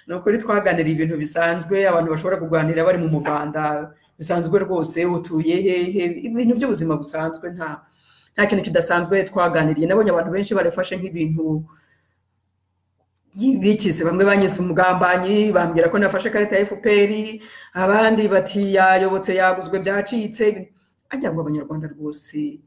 Speaker 1: ni ukuri twaganira ibintu bisanzwe abantu bashobora kuganira bari mu muganda bisanzwe rwose utuye hehe ibintu by'ubuzima busanzwe nta nta kintu kidasanzwe twaganiriye nabonye abantu benshi barafashe nk'ibintu bikize bamwe banyise umugambanyi bambwira ko nafashe ikarita ya fpr abandi bati yayobotse yaguzwe byacitse ajya ngo abanyarwanda rwose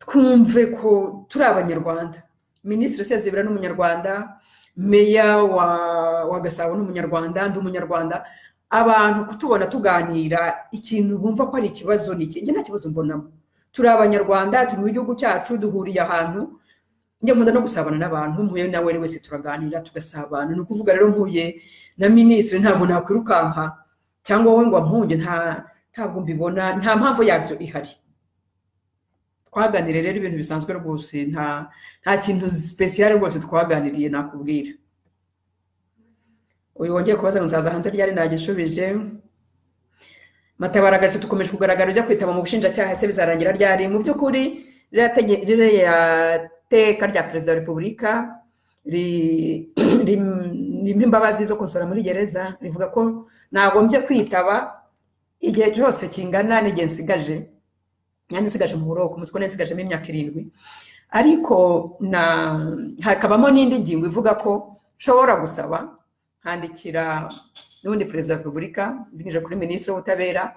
Speaker 1: twumve ko turi abanyarwanda minisitiri sezibera ni umunyarwanda meya wa gasabo ni umunyarwanda ndi umunyarwanda abantu kutubona tuganira ikintu bumva ko ari ikibazo ni iki nta kibazo mbonamo turi abanyarwanda turi mu gihugu cyacu duhuriye ahantu njya nkunda no gusabana n'abantu mpuye nawe wese turaganira tugasabana ni ukuvuga rero mpuye na minisitiri ntabwo nakwirukanka cyangwa wowe ngo ampunge ntabwo mbibona nta mpamvu yabyo ihari twaganire rero ibintu bisanzwe rwose nta kintu sipesiyare rwose twaganiriye nakubwira uyu wongeye kubaza ngo nzaza hanze ryari nagishubije matabaragaritse dukomeje kugaragara ujya kwitaba mu bushinjacyaha ese bizarangira ryari mu by'ukuri ririya teka rya perezida wa repubulika ririmo imbabazi zo kunsura muri gereza rivuga ko nagombye kwitaba igihe cyose kingana n'igihe nsigaje nyine nsigaje mu buroko muzi ko nsigajemo imyaka irindwi ariko hakabamo n'indi ngingo ivuga ko nshobora gusaba nkandikira n'ubundi perezida wa repubulika binyuze kuri minisitiri w'ubutabera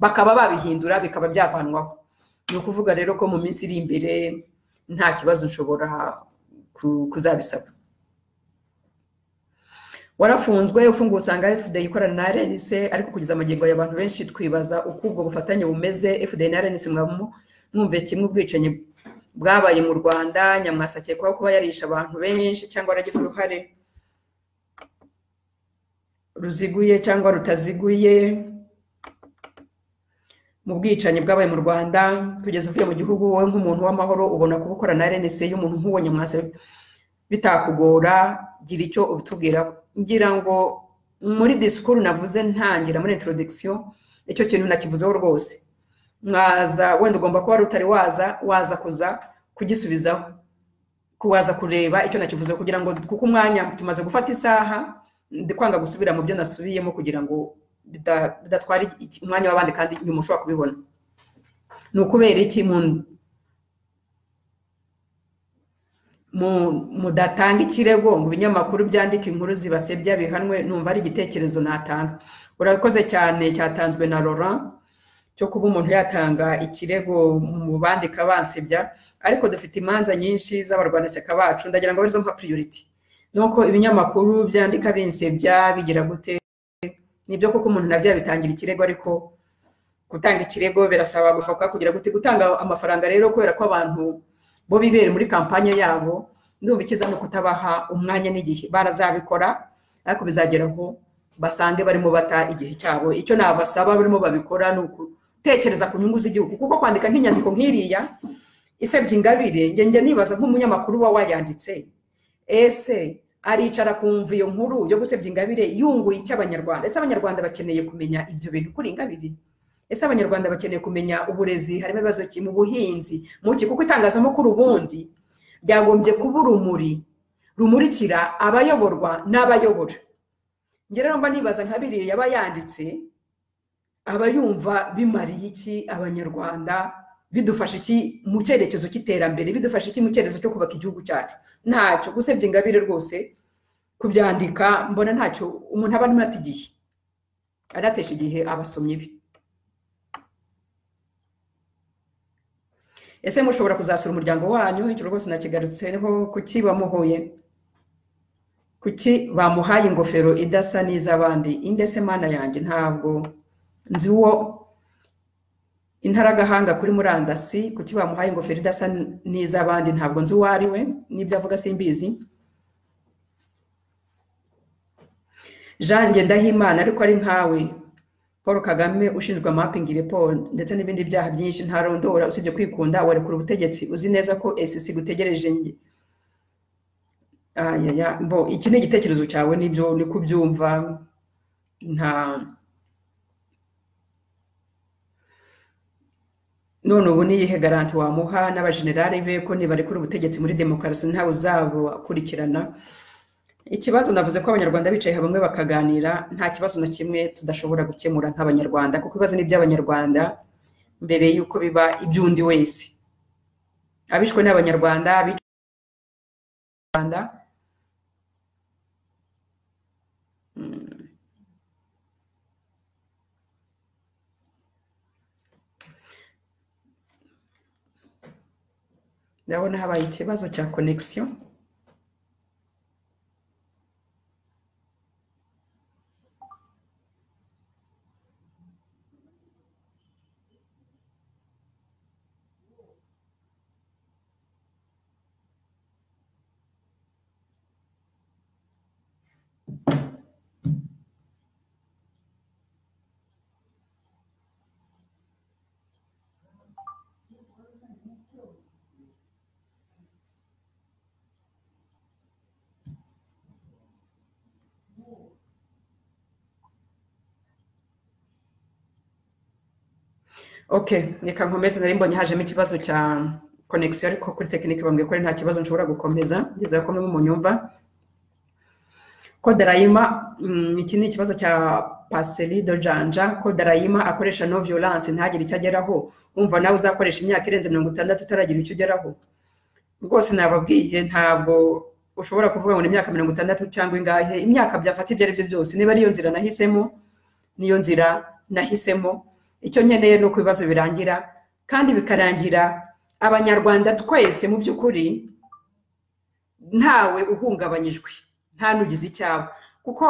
Speaker 1: bakaba babihindura bikaba byavanwaho ni ukuvuga rero ko mu minsi iri imbere nta kibazo nshobora kuzabisaba warafunzwe ufunguye usanga fda ikorana na rnc ariko kugeza amagingo y'abantu benshi twibaza uko ubwo bufatanye bumeze fda na rnc mwumve kimwe ubwicanyi bwabaye mu rwanda nyamwasa akekwaho kuba yarisha abantu benshi cyangwa yaragize uruhare ruziguye cyangwa rutaziguye mu bwicanyi bwabaye mu rwanda kugeza uvuye mu gihugu wowe nk'umuntu w'amahoro ubona kubukora na rnc y'umuntu nk'uwo nyamwasa bitakugora gira icyo ubitubwira ngira ngo muri disikuru navuze ntangira muri introduction icyo kintu nakivuzeho rwose mwaza wenda ugomba kuba utari waza waza kuza kugisubizaho kuwaza kureba icyo nakivuzeho kugira ngo kuko umwanya tumaze gufata isaha ndikwanga gusubira mu byo nasubiyemo kugira ngo bidatwara umwanya w'abandi kandi inyuma ushobora kubibona ni ukubera iki mudatanga ikirego ngo ibinyamakuru byandika inkuru zibasebya bihanwe numva ari igitekerezo natanga urakoze cyane cyatanzwe na Laurent cyo kuba umuntu yatanga ikirego mu bandika bansebya ariko dufite imanza nyinshi z'abarwanashyaka bacu ndagira ngo arizo mpa puriyuriti nuko ibinyamakuru byandika binsebya bigira gute nibyo koko umuntu nabyo yabitangira ikirego ariko gutanga ikirego birasaba gufabuka kugira gute gutanga amafaranga rero kubera ko abantu bo bibera muri kampanye yabo ndumva ikiza no kutabaha umwanya n'igihe barazabikora ariko bizageraho basange barimo bata igihe cyabo icyo nabasaba barimo babikora ni ugutekereza ku nyungu z'igihugu kuko kwandika nk'inyandiko nk'iriya isebya ingabire njye nibaza nk'umunyamakuru uba wayanditse ese aricara akumva iyo nkuru yo gusebya ingabire yunguye icy'abanyarwanda ese abanyarwanda bakeneye kumenya ibyo bintu kuri ingabire ese abanyarwanda bakeneye kumenya uburezi harimo ibibazo mu buhinzi mu kuko itangazamakuru ubundi ryagombye kuba urumuri rumurikira abayoborwa n'abayobora njye rero mba nibaza nka biriya yaba yanditse aba yumva bimariye iki abanyarwanda bidufasha iki mu cyerekezo cy'iterambere bidufasha iki mu cyerekezo cyo kubaka igihugu cyacu ntacyo gusebya ingabire rwose kubyandika mbona ntacyo umuntu aba arimo ata igihe aratesha igihe abasomyi be ese mushobora kuzasura umuryango wanyu icyo rwose nakigarutseho kuki bamuhuye kuki bamuhaye ingofero idasa n'iz'abandi indese mana yanjye ntabwo nzi uwo intaragahanga kuri murandasi kuki bamuhaye ingofero idasa n'iz'abandi ntabwo nzi uwo ari we n'ibyo avuga simbizi jean Ndahimana ariko ari nkawe paul kagame ushinjwa amapingi report ndetse n'ibindi byaha byinshi ntarondora usibye kwikunda warekura ubutegetsi uzi neza ko sc gutegereje njye ayaya bo iki ni igitekerezo cyawe nibyo ni kubyumva nta none ubu niyihe garanti wamuha n'abajenerali be ko nibarekura ubutegetsi muri demokarasi ntawe uzabakurikirana ikibazo navuze ko abanyarwanda bicaye hamwe bakaganira nta kibazo na kimwe tudashobora gukemura nk'abanyarwanda kuko ibibazo ni iby'abanyarwanda mbere y'uko biba iby'undi wese abishwe ni abanyarwanda abanyarwanda ndabona habaye ikibazo cya konegisiyo ok reka nkomeze nari mbonye hajemo ikibazo cya konegisiyo ariko kuri tekinike bambwiye ko nta kibazo nshobora gukomeza ngeze ko mwe munyumva kodarayima iki ni ikibazo cya paseri dojanja kodarayima akoresha no violence ntagire icyo ageraho wumva nawe uzakoresha imyaka irenze mirongo itandatu utaragira icyo ugeraho rwose nababwiye ntabwo ushobora kuvuga ngo ni imyaka mirongo itandatu cyangwa ingahe imyaka byafata ibyo ari byo byose niba ariyo nzira nahisemo niyo nzira nahisemo icyo nkeneye ni uko ibibazo birangira kandi bikarangira abanyarwanda twese mu by'ukuri ntawe uhungabanyijwe nta n'ugize icyaba kuko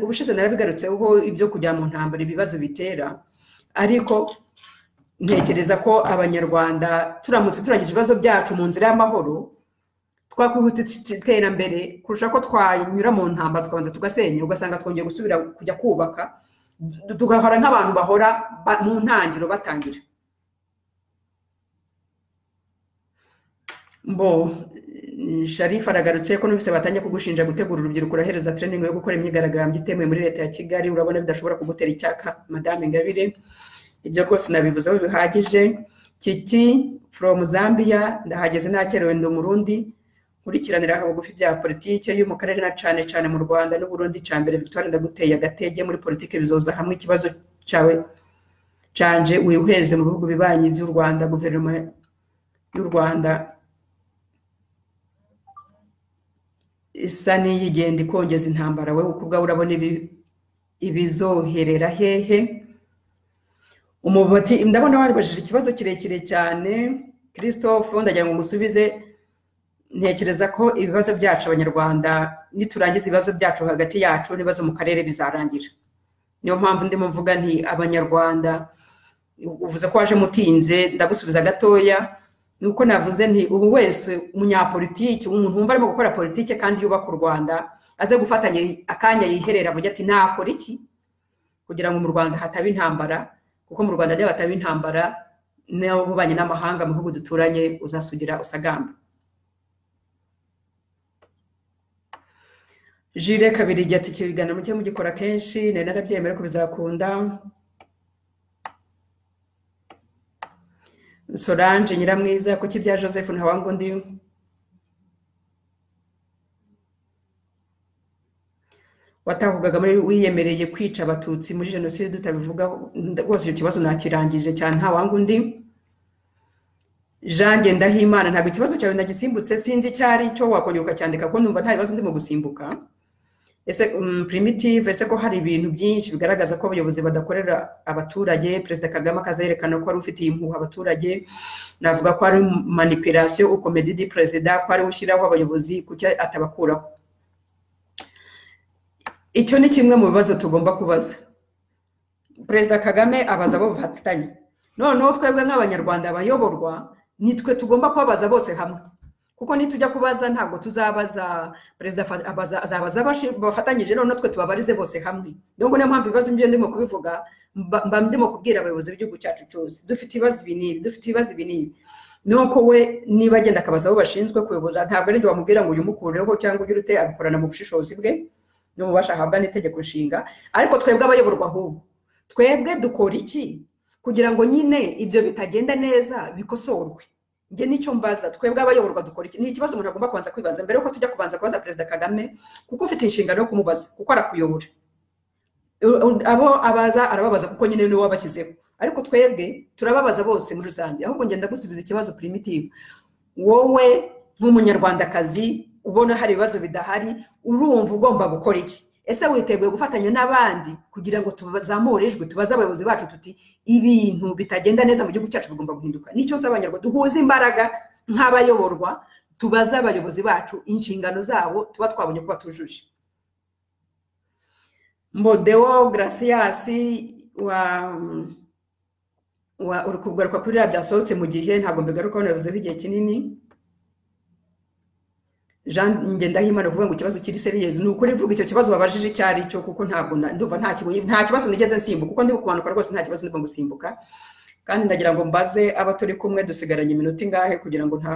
Speaker 1: ubushize narabigarutseho ibyo kujya mu ntambara ibibazo bitera ariko ntekereza ko abanyarwanda turamutse turangije ibibazo byacu mu nzira y'amahoro twakwihuta iterambere kurusha ko twanyura mu ntambara tukabanza tugasenya ugasanga twongeye gusubira kujya kubaka tugahora nk'abantu bahora mu ntangiriro batangira mbo sharifa aragarutse ko n'ubise batangiye kugushinja gutegura urubyiruko urahereza tereningi yo gukora imyigaragambyo itemewe muri leta ya kigali urabona bidashobora kugutera icyaka madame ingabire ibyo rwose nabivuzeho bihagije kiki foromu zambia ndahageze nakerewe ndi umurundi nkurikiranira bugufi bya politiki yo mu karere na cyane cyane mu rwanda n'uburundi cya mbere victoire ndaguteye agatege muri politiki bizoza hamwe ikibazo cyawe canje wiheze mu bihugu bibanyi by'u rwanda guverinoma y'u rwanda isa n'iyigenda ikongeza intambara we ukubwa urabona ibizoherera hehe umubati ndabona waribajije ikibazo kirekire cyane christophe ndagira ngo musubize ntekereza ko ibibazo byacu abanyarwanda niturangiza ibibazo byacu hagati yacu n'ibibazo mu karere bizarangira niyo mpamvu ndimo mvuga nti abanyarwanda uvuze ko waje mutinze ndagusubiza gatoya ni uko navuze nti ubu wese umunyapolitiki umuntu wumva arimo gukora politiki kandi yubaka u rwanda aze gufatanya akanya yiherera avuga ati nakora iki kugira ngo mu rwanda hataba intambara kuko mu rwanda niba hataba intambara n'abubanyi n'amahanga mu bihugu duturanye uzasugira usagamba jire kabiri igihe ati ikiganiro muke mugikora kenshi nari narabyemera ko bizakunda solange nyiramwiza kuki ibya joseph ntawangundi watahugaga muri wiyemereye kwica abatutsi muri jenoside tutabivugaho nda- rwose icyo kibazo nakirangije cyane ntawanga undi janjye ndahimana ntabwo ikibazo cyawe nagisimbutse sinzi icyo ari cyo wakongera ukacyandika kuko numva nta bibazo ndimo gusimbuka ese um, primitive ese ko hari ibintu byinshi bigaragaza ko abayobozi badakorera abaturage perezida kagame akazerekana ko ari ufitiye impuhwe abaturage navuga ko ari manipulation ukomedi di perezida ko ari we ushyiraho abayobozi kuki atabakuraho icyo ni kimwe mu bibazo tugomba kubaza perezida kagame abaza abo bafatanya noneho twebwe nk'abanyarwanda abayoborwa nitwe tugomba kubabaza bose hamwe kuko nitujya kubaza ntabwo tuzabaza perezida afa- abaza- azabaza abashi- bafatanyije noneho twe tubabarize bose hamwe nubwo niyo mpamvu ibibazo byo ndimo kubivuga mba mba ndimo kubwira abayobozi b'igihugu cyacu cyose dufite ibibazo ibi n'ibi dufite ibibazo ibi n'ibi nuko we niba agenda akabaza abo bashinzwe kuyobora ntabwo ari njye wamubwira ngo uyu mukureho cyangwa ugire ute abikorana mu bushishozi bwe n'ububasha ahabwa n'itegeko nshinga ariko twebwe abayoborwa ahubwo twebwe dukora iki kugira ngo nyine ibyo bitagenda neza bikosorwe njye nicyo mbaza twebwe abayoborwa dukora iki ni ikibazo umuntu agomba kubanza kwibaza mbere yuko tujya kubanza kubaza perezida kagame kuko ufite inshingano yo kumubaza kuko arakuyobora U- u- abo abaza arababaza kuko nyine niwe wabashyizeho ariko twebwe turababaza bose muri rusange ahubwo ngenda gusubiza ikibazo primitive wowe nk'umunyarwandakazi ubona hari ibibazo bidahari urumva ugomba gukora iki ese witeguye gufatanya n'abandi kugira ngo tuzamure ijwi tubaze abayobozi bacu tuti ibintu bitagenda neza mu gihugu cyacu bigomba guhinduka nicyo nzi abanyarwanda duhuze imbaraga nk'abayoborwa tubaze abayobozi bacu inshingano zabo tuba twabonye ko batujuje modeo grasiasi wa wa uri kugaruka kuri iriya byasohotse mu gihe ntabwo mbigarukaho nabivuzeho igihe kinini jean ngendahimana kuvuga ngo ikibazo kiri seriyezi ni ukuri mvuga icyo kibazo babajije icyo ari cyo kuko ntabwo na- ndumva nta kibonye- nta kibazo nigeze nsimbuka kuko ndimo kumanuka rwose nta kibazo ndimo gusimbuka kandi ndagira ngo mbaze abo turi kumwe dusigaranye iminota ingahe kugira ngo nta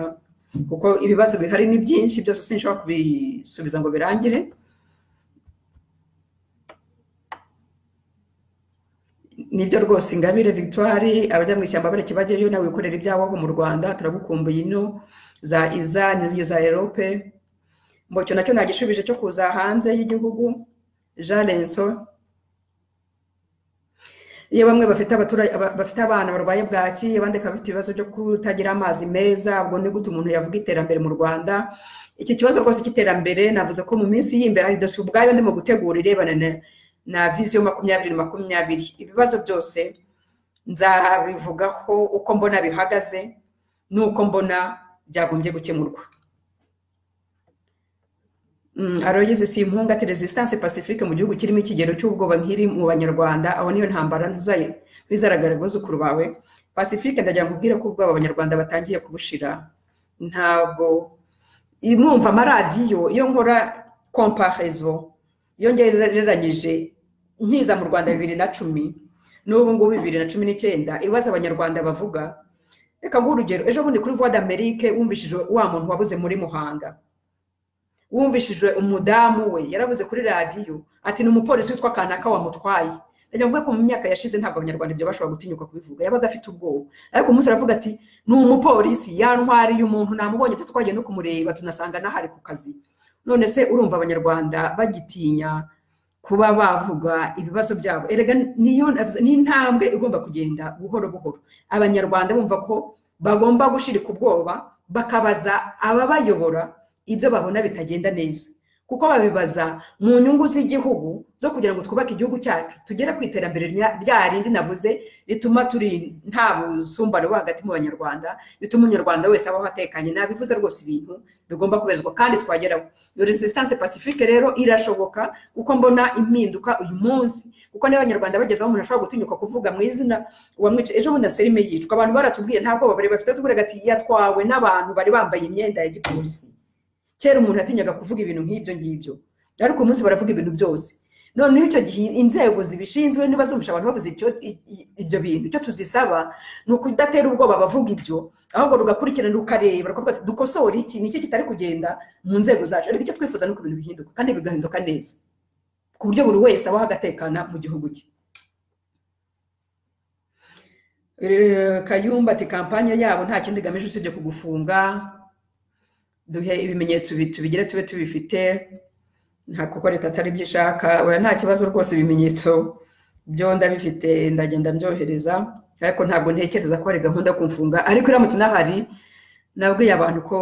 Speaker 1: kuko ibibazo bihari ni byinshi byose sinshobora kubisubiza ngo birangire nibyo rwose ingabire victoire abajya mu ishyamba bareke bajyayo nawe wikorera ibyawaho mu rwanda turagukumbuye ino za iza n'iyo za erope ngo icyo nacyo nta gishubije cyo kuza hanze y'igihugu jean renso iyo bamwe bafite abatura- aba- bafite abana barwaye bwaki abandi bakaba bafite ibibazo byo kutagira amazi meza ubwo ni gute umuntu yavuga iterambere mu rwanda iki kibazo rwose cy'iterambere navuze ko mu minsi y'imbere hari dosiye ubwayo ndimo gutegura irebana na na visiyo makumyabiri makumyabiri ibibazo byose nzabivugaho uko mbona bihagaze n'uko mbona byagombye gukemurwa Mm, aroyizi si impunga ati resistance pacifique mu gihugu kirimo ikigero cy'ubwoba nk'iri mu banyarwanda abo niyo ntambara ntuzayi- ntibizagaragara abuzukuru bawe pacifique ndagira ngo ubwire ko ubwoba abanyarwanda batangiye kubushira ntabwo I- mwumva amaradiyo iyo nkora comparaison iyo ngereranyije nkiza mu rwanda bibiri na cumi n'ubu ngubu bibiri na cumi n'icyenda ibibazo abanyarwanda bavuga reka nguhe urugero ejo bundi kuri voix d'amerique wumvishije wa muntu wabuze muri muhanga wumvishije umudamu we yaravuze kuri radiyo ati ni umupolisi witwa kanaka wamutwaye ndagira ngo mvuge ko mu myaka yashize ntabwo abanyarwanda ibyo bashobora gutinyuka kubivuga yabaga afite ubwoba ariko umunsi aravuga ati ni umupolisi yantwariye umuntu namubonye ndetse twagiye no kumureba tunasanga n'ahari ku kazi none se urumva abanyarwanda bagitinya kuba bavuga ibibazo byabo erega niyo navuze- ni intambwe igomba kugenda buhoro buhoro abanyarwanda bumva ko bagomba gushirika ubwoba bakabaza ababayobora ibyo babona bitagenda neza kuko babibaza mu nyungu z'igihugu zo kugira ngo twubake igihugu cyacu tugere ku iterambere rya- rya rindi navuze rituma turi nta busumbane buba hagati mu banyarwanda bituma umunyarwanda wese abaho atekanye nabivuze rwose ibintu bigomba kubezwa kandi twageraho iyo resistance pacifique rero irashoboka kuko mbona impinduka uyu munsi kuko niba abanyarwanda bageze aho umuntu ashobora gutinyuka kuvuga mu izina uwamwica ejo bundi serime yicwa abantu baratubwiye nta bwoba bari bafite tubwiraga ati yatwawe n'abantu bari bambaye imyenda ya gipolisi kera umuntu atinyaga kuvuga ibintu nk'ibyo ngibyo ariko uyu munsi baravuga ibintu byose noneho icyo gihe inzego zibishinzwe niba zumvisha abantu bavuze icyo- i- i- ibyo bintu icyo tuzisaba ni ukudatera ubwoba abavuga ibyo ahubwo rugakurikirana rukareba rukavuga ati dukosore iki ni iki kitari kugenda mu nzego zacu ariko icyo twifuza ni uko ibintu bihinduka kandi bigahinduka neza ku buryo buri wese abaho agatekana mu gihugu cye Eh, kayumba ati kampanye yabo nta kindi igamije usibye kugufunga duhe ibimenyetso bi- tubigire tube tubifite nta kuko leta atari byo ishaka oya nta kibazo rwose ibimenyetso byo ndabifite ndagenda mbyohereza ariko ntabwo ntekereza ko hari gahunda yo kumfunga ariko iramutse inahari nabwiye abantu ko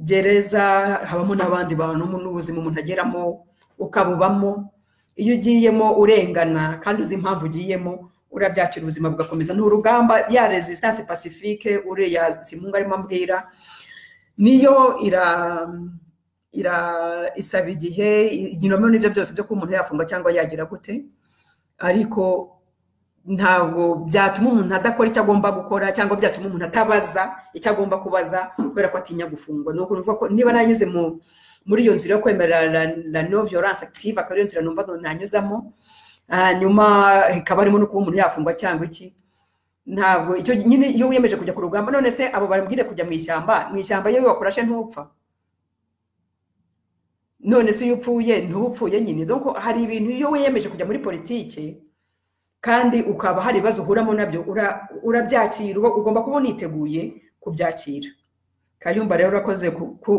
Speaker 1: gereza habamo n'abandi bantu n'ubuzima umuntu ageramo ukabubamo iyo ugiyemo urengana kandi uzi impamvu ugiyemo urabyakira ubuzima bugakomeza ni urugamba ya resistance pacifique uriya simunga arimo ambwira niyo ira ira isaba igihe iginomero n'ibyo byose byo kuba umuntu yafunga cyangwa yagira gute ariko ntabwo byatuma umuntu adakora icyo agomba gukora cyangwa byatuma umuntu atabaza icyo agomba kubaza kubera ko atinya gufungwa ni ukuntu uvuga ko niba nanyuze muri iyo nzira yo kwemera la no violence active akaba ariyo nzira numva nanyuzamo hanyuma ikaba harimo no kuba umuntu yafungwa cyangwa iki ntabwo icyo nyine iyo wiyemeje kujya ku rugamba none se abo barambwire kujya mu ishyamba mu ishyamba iyo wakorashe ntupfa none se iyo upfuye ntupfuye nyine doko hari ibintu iyo wiyemeje kujya muri politiki kandi ukaba hari ibibazo uhuramo nabyo urabyakira ugomba kuba uniteguye kubyakira kayumba rero urakoze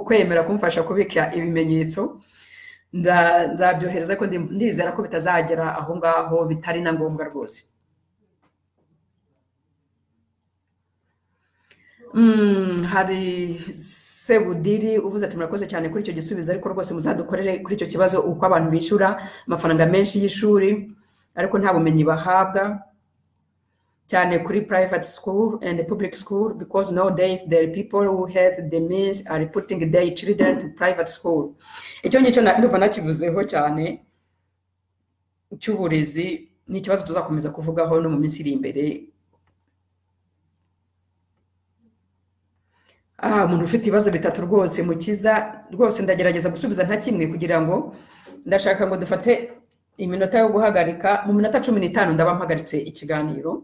Speaker 1: kwemera kumfasha kubika ibimenyetso nzabyohereza ko ndizera ko bitazagera aho ngaho bitari na ngombwa rwose hari sebudiri uvuze ati murakoze cyane kuri icyo gisubizo ariko rwose muzadukorere kuri icyo kibazo uko abantu bishyura amafaranga menshi y'ishuri ariko nta bumenyi bahabwa cyane kuri private school and public school because nowadays the people who have the means are putting their children to private school icyo ngicyo ndumva nakivuzeho cyane cy'uburezi ni ikibazo tuzakomeza kuvugaho no mu minsi iri imbere aha umuntu ufite ibibazo bitatu rwose mukiza rwose ndagerageza gusubiza nta kimwe kugira ngo ndashaka ngo dufate iminota yo guhagarika mu minota cumi n'itanu ndaba mpagaritse ikiganiro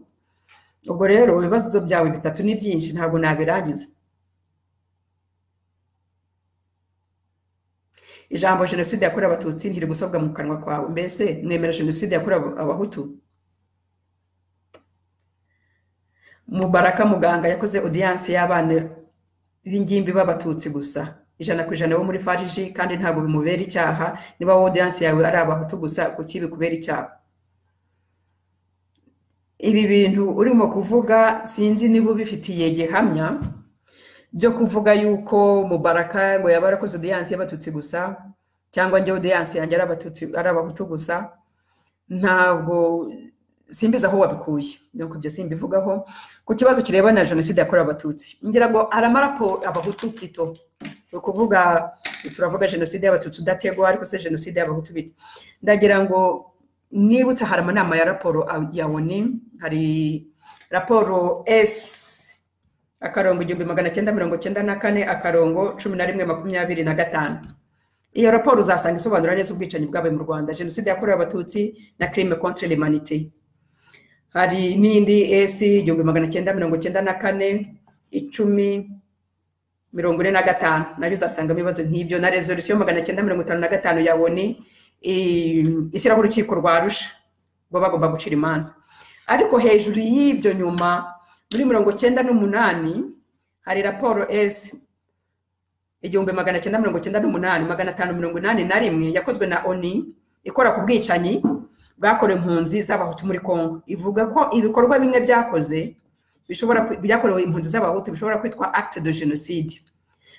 Speaker 1: ubwo rero ibibazo byawe bitatu ni byinshi ntabwo nabirangiza ijambo jenoside yakorewe abatutsi ntiri gusobwa mu kanwa kwawe mbese mwemera jenoside yakorewe abahutu mubaraka muganga yakoze odiyanse y'abana b'ingimbi b'abatutsi gusa ijana ku ijana bo muri fariji kandi ntabwo bimubera icyaha niba wodiyanse yawe ari abahutu gusa kuki bikubera icyaha ibi bintu urimo kuvuga sinzi niba ubifitiye gihamya byo kuvuga yuko mubaraka ngo yaba arakoze odiyanse y'abatutsi gusa cyangwa njye odiyanse yanjye ari abahutu gusa ntabwo simbizi aho wabikuye nuko ibyo simbivugaho ku kibazo kirebana na jenoside yakorewe abatutsi ngira ngo aramarapo abahutu pito ni ukuvuga turavuga jenoside y'abatutsi udategwa ariko se jenoside y'abahutu bita ndagira ngo nibutse hari amanama ya raporo ya oni hari raporo esi akarongo igihumbi magana cyenda mirongo cyenda na kane akarongo cumi na rimwe makumyabiri na gatanu iyo raporo uzasanga isobanura neza ubwicanyi bwabaye mu rwanda jenoside yakorewe abatutsi na kirime kontre lemanite hari n'indi esi igihumbi magana cyenda mirongo cyenda na kane icumi mirongo ine na gatanu nayo uzasangamo ibibazo nk'ibyo na resolisiyo magana cyenda mirongo itanu na gatanu ya woni ishyiraho urukiko rwa rusha ngo bagomba gucira imanza ariko hejuru y'ibyo nyuma muri mirongo cyenda n'umunani hari raporo esi igihumbi magana cyenda mirongo cyenda n'umunani magana atanu mirongo inani na rimwe yakozwe na oni ikora ku bwicanyi bwakorewe impunzi z'abahutu muri congo ivuga ko ibikorwa bimwe byakoze bishobora byakorewe impunzi z'abahutu bishobora kwitwa acte de genocide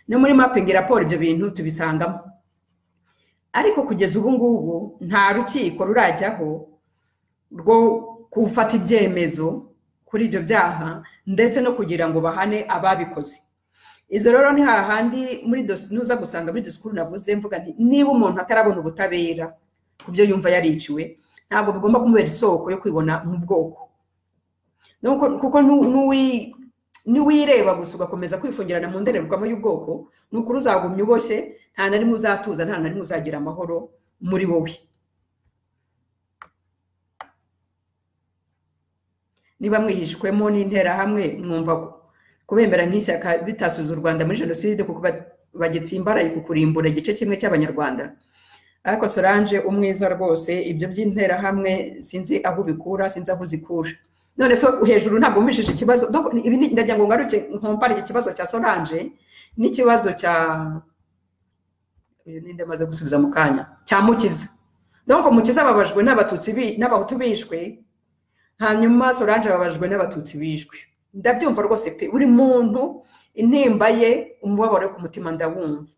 Speaker 1: no muri mapingi raporo ibyo bintu tubisangamo ariko kugeza ubu ngubu nta rukiko rurajyaho rwo gufata ibyemezo kuri ibyo byaha ndetse no kugira ngo bahane ababikoze izo rero ni hahandi muri nuza gusanga muri disikuru navuze mvuga nti niba umuntu atarabona ubutabera ku byo yumva yariciwe ntabwo bigomba kumubera isoko yo kwibona mu bwoko kuko n'uwireba gusa ugakomeza kwifungirana mu ndorerwamo y'ubwoko ni ukuri uzagumya uboshye nta na rimwe uzatuza nta na rimwe uzagira amahoro muri wowe niba mwihishwemo n'interahamwe mwumva kubemera nk'ishyaka bitasubiza u rwanda muri jenoside kuko bagitsimbaraye ku kurimbura igice kimwe cy'abanyarwanda ariko solange umwiza rwose ibyo by'interahamwe sinzi aho ubikura sinzi aho uzikura none so hejuru ntabwo wumvishije ikibazo ndagira ngo ngaruke nkompare iki kibazo cya solange n'ikibazo cya uyu ninde amaze gusubiza mu kanya cya mukiza donc mukiza ababajwe n'abatutsi bi- n'abahutu bishwe hanyuma solange ababajwe n'abatutsi bishwe ndabyumva rwose pe buri muntu intimba ye umubabaro wo ku mutima ndawumva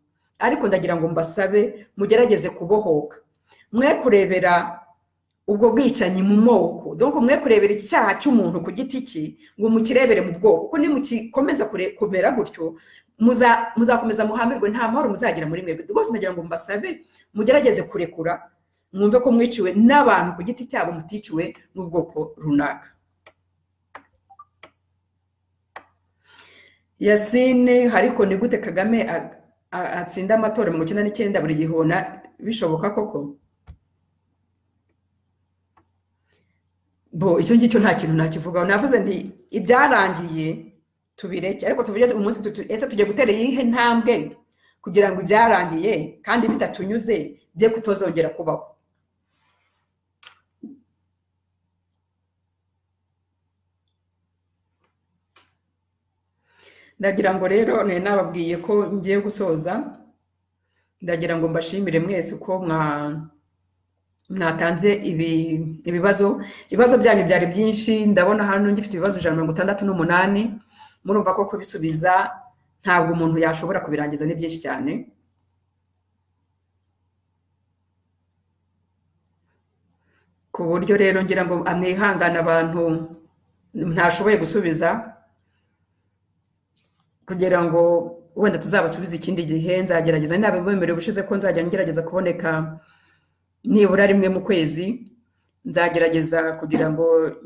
Speaker 1: ariko ndagira ngo mbasabe mugerageze kubohoka mwe kurebera ubwo bwicanyi mu moko donc mwe kurebera icyaha cy'umuntu ku giti cye ngo mukirebere mu bwoko kuko nimukikomeza kure- kumera gutyo muza- muzakomeza muhambirwe nta mahoro muzagira muri mwebwe rwose ndagira ngo mbasabe mugerageze kurekura mwumve ko mwiciwe n'abantu ku giti cyabo muticiwe n'ubwoko runaka yasine ariko ni gute kagame a- a- atsinda amatora mirongo icyenda n'icyenda buri gihona bishoboka koko bo icyo ngicyo nta kintu nakivugaho navuze nti ibyarangiye tubireke ariko tuvuge tu- umunsi tuti ese tujye gutera iyihe ntambwe kugira ngo ibyarangiye kandi bitatunyuze bye kutozongera kubaho ndagira ngo rero nari nababwiye ko ngiye gusoza ndagira ngo mbashimire mwese uko mwa mwatanze ibi- ibibazo ibibazo byanyu byari byinshi ndabona hano ngifite ibibazo ijana na mirongo itandatu n'umunani murumva ko kubisubiza ntabwo umuntu yashobora kubirangiza ni byinshi cyane ku buryo rero ngira ngo amwihangane abantu ntashoboye gusubiza kugira ngo wenda tuzabasubize ikindi gihe nzagerageza nabibemerewe ubushize ko nzajya ngerageza kuboneka nibura rimwe mu kwezi nzagerageza kugira ngo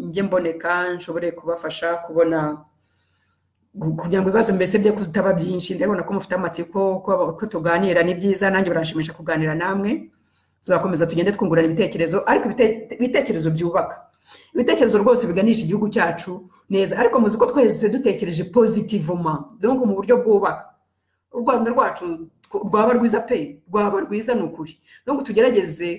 Speaker 1: njye mboneka nshobore kubafasha kubona gu- kugira ngo ibibazo mbese bye kutaba byinshi ndabona ko mufite amatsiko ko ko tuganira ni byiza nanjye biranshimisha kuganira namwe tuzakomeza tugende twungurana ibitekerezo ariko ibite- ibitekerezo byubaka ibitekerezo rwose biganisha igihugu cyacu neza ariko muzi ko twese dutekereje positivoma donc mu buryo bwubaka u rwanda rwacu tw- rwaba rwiza pe rwaba rwiza ni ukuri donc tugerageze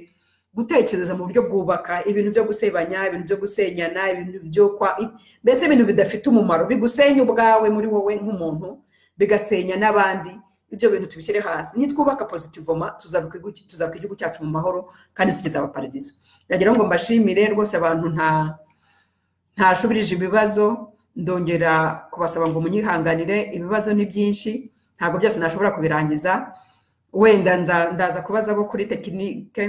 Speaker 1: gutekereza mu buryo bwubaka ibintu byo gusebanya ibintu byo gusenyana ibintu byo kwa i- mbese ibintu bidafite umumaro bigusenya ubwawe muri wowe nk'umuntu bigasenya n'abandi ibyo bintu tubishyire hasi nitwubaka positivoma tuzabuka igihugu- tuzabuka igihugu cyacu mu mahoro kandi tugeza paradizo ndagira ngo mbashimire rwose abantu nta ntashubirije ibibazo ndongera kubasaba ngo munyihanganire ibibazo ni byinshi ntabwo byose nashobora kubirangiza wenda nza- ndaza kubaza abo kuri tekinike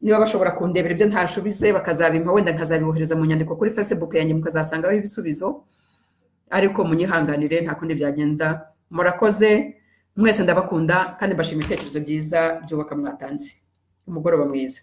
Speaker 1: niba bashobora kundebera ibyo ntashubize bakazabimpa wenda nkazabibohereza mu nyandiko kuri facebook yanjye mukazasangaho ibisubizo ariko munyihanganire nta kundi byagenda murakoze mwese ndabakunda kandi mbashima ibitekerezo byiza byubaka mwatanze umugoroba mwiza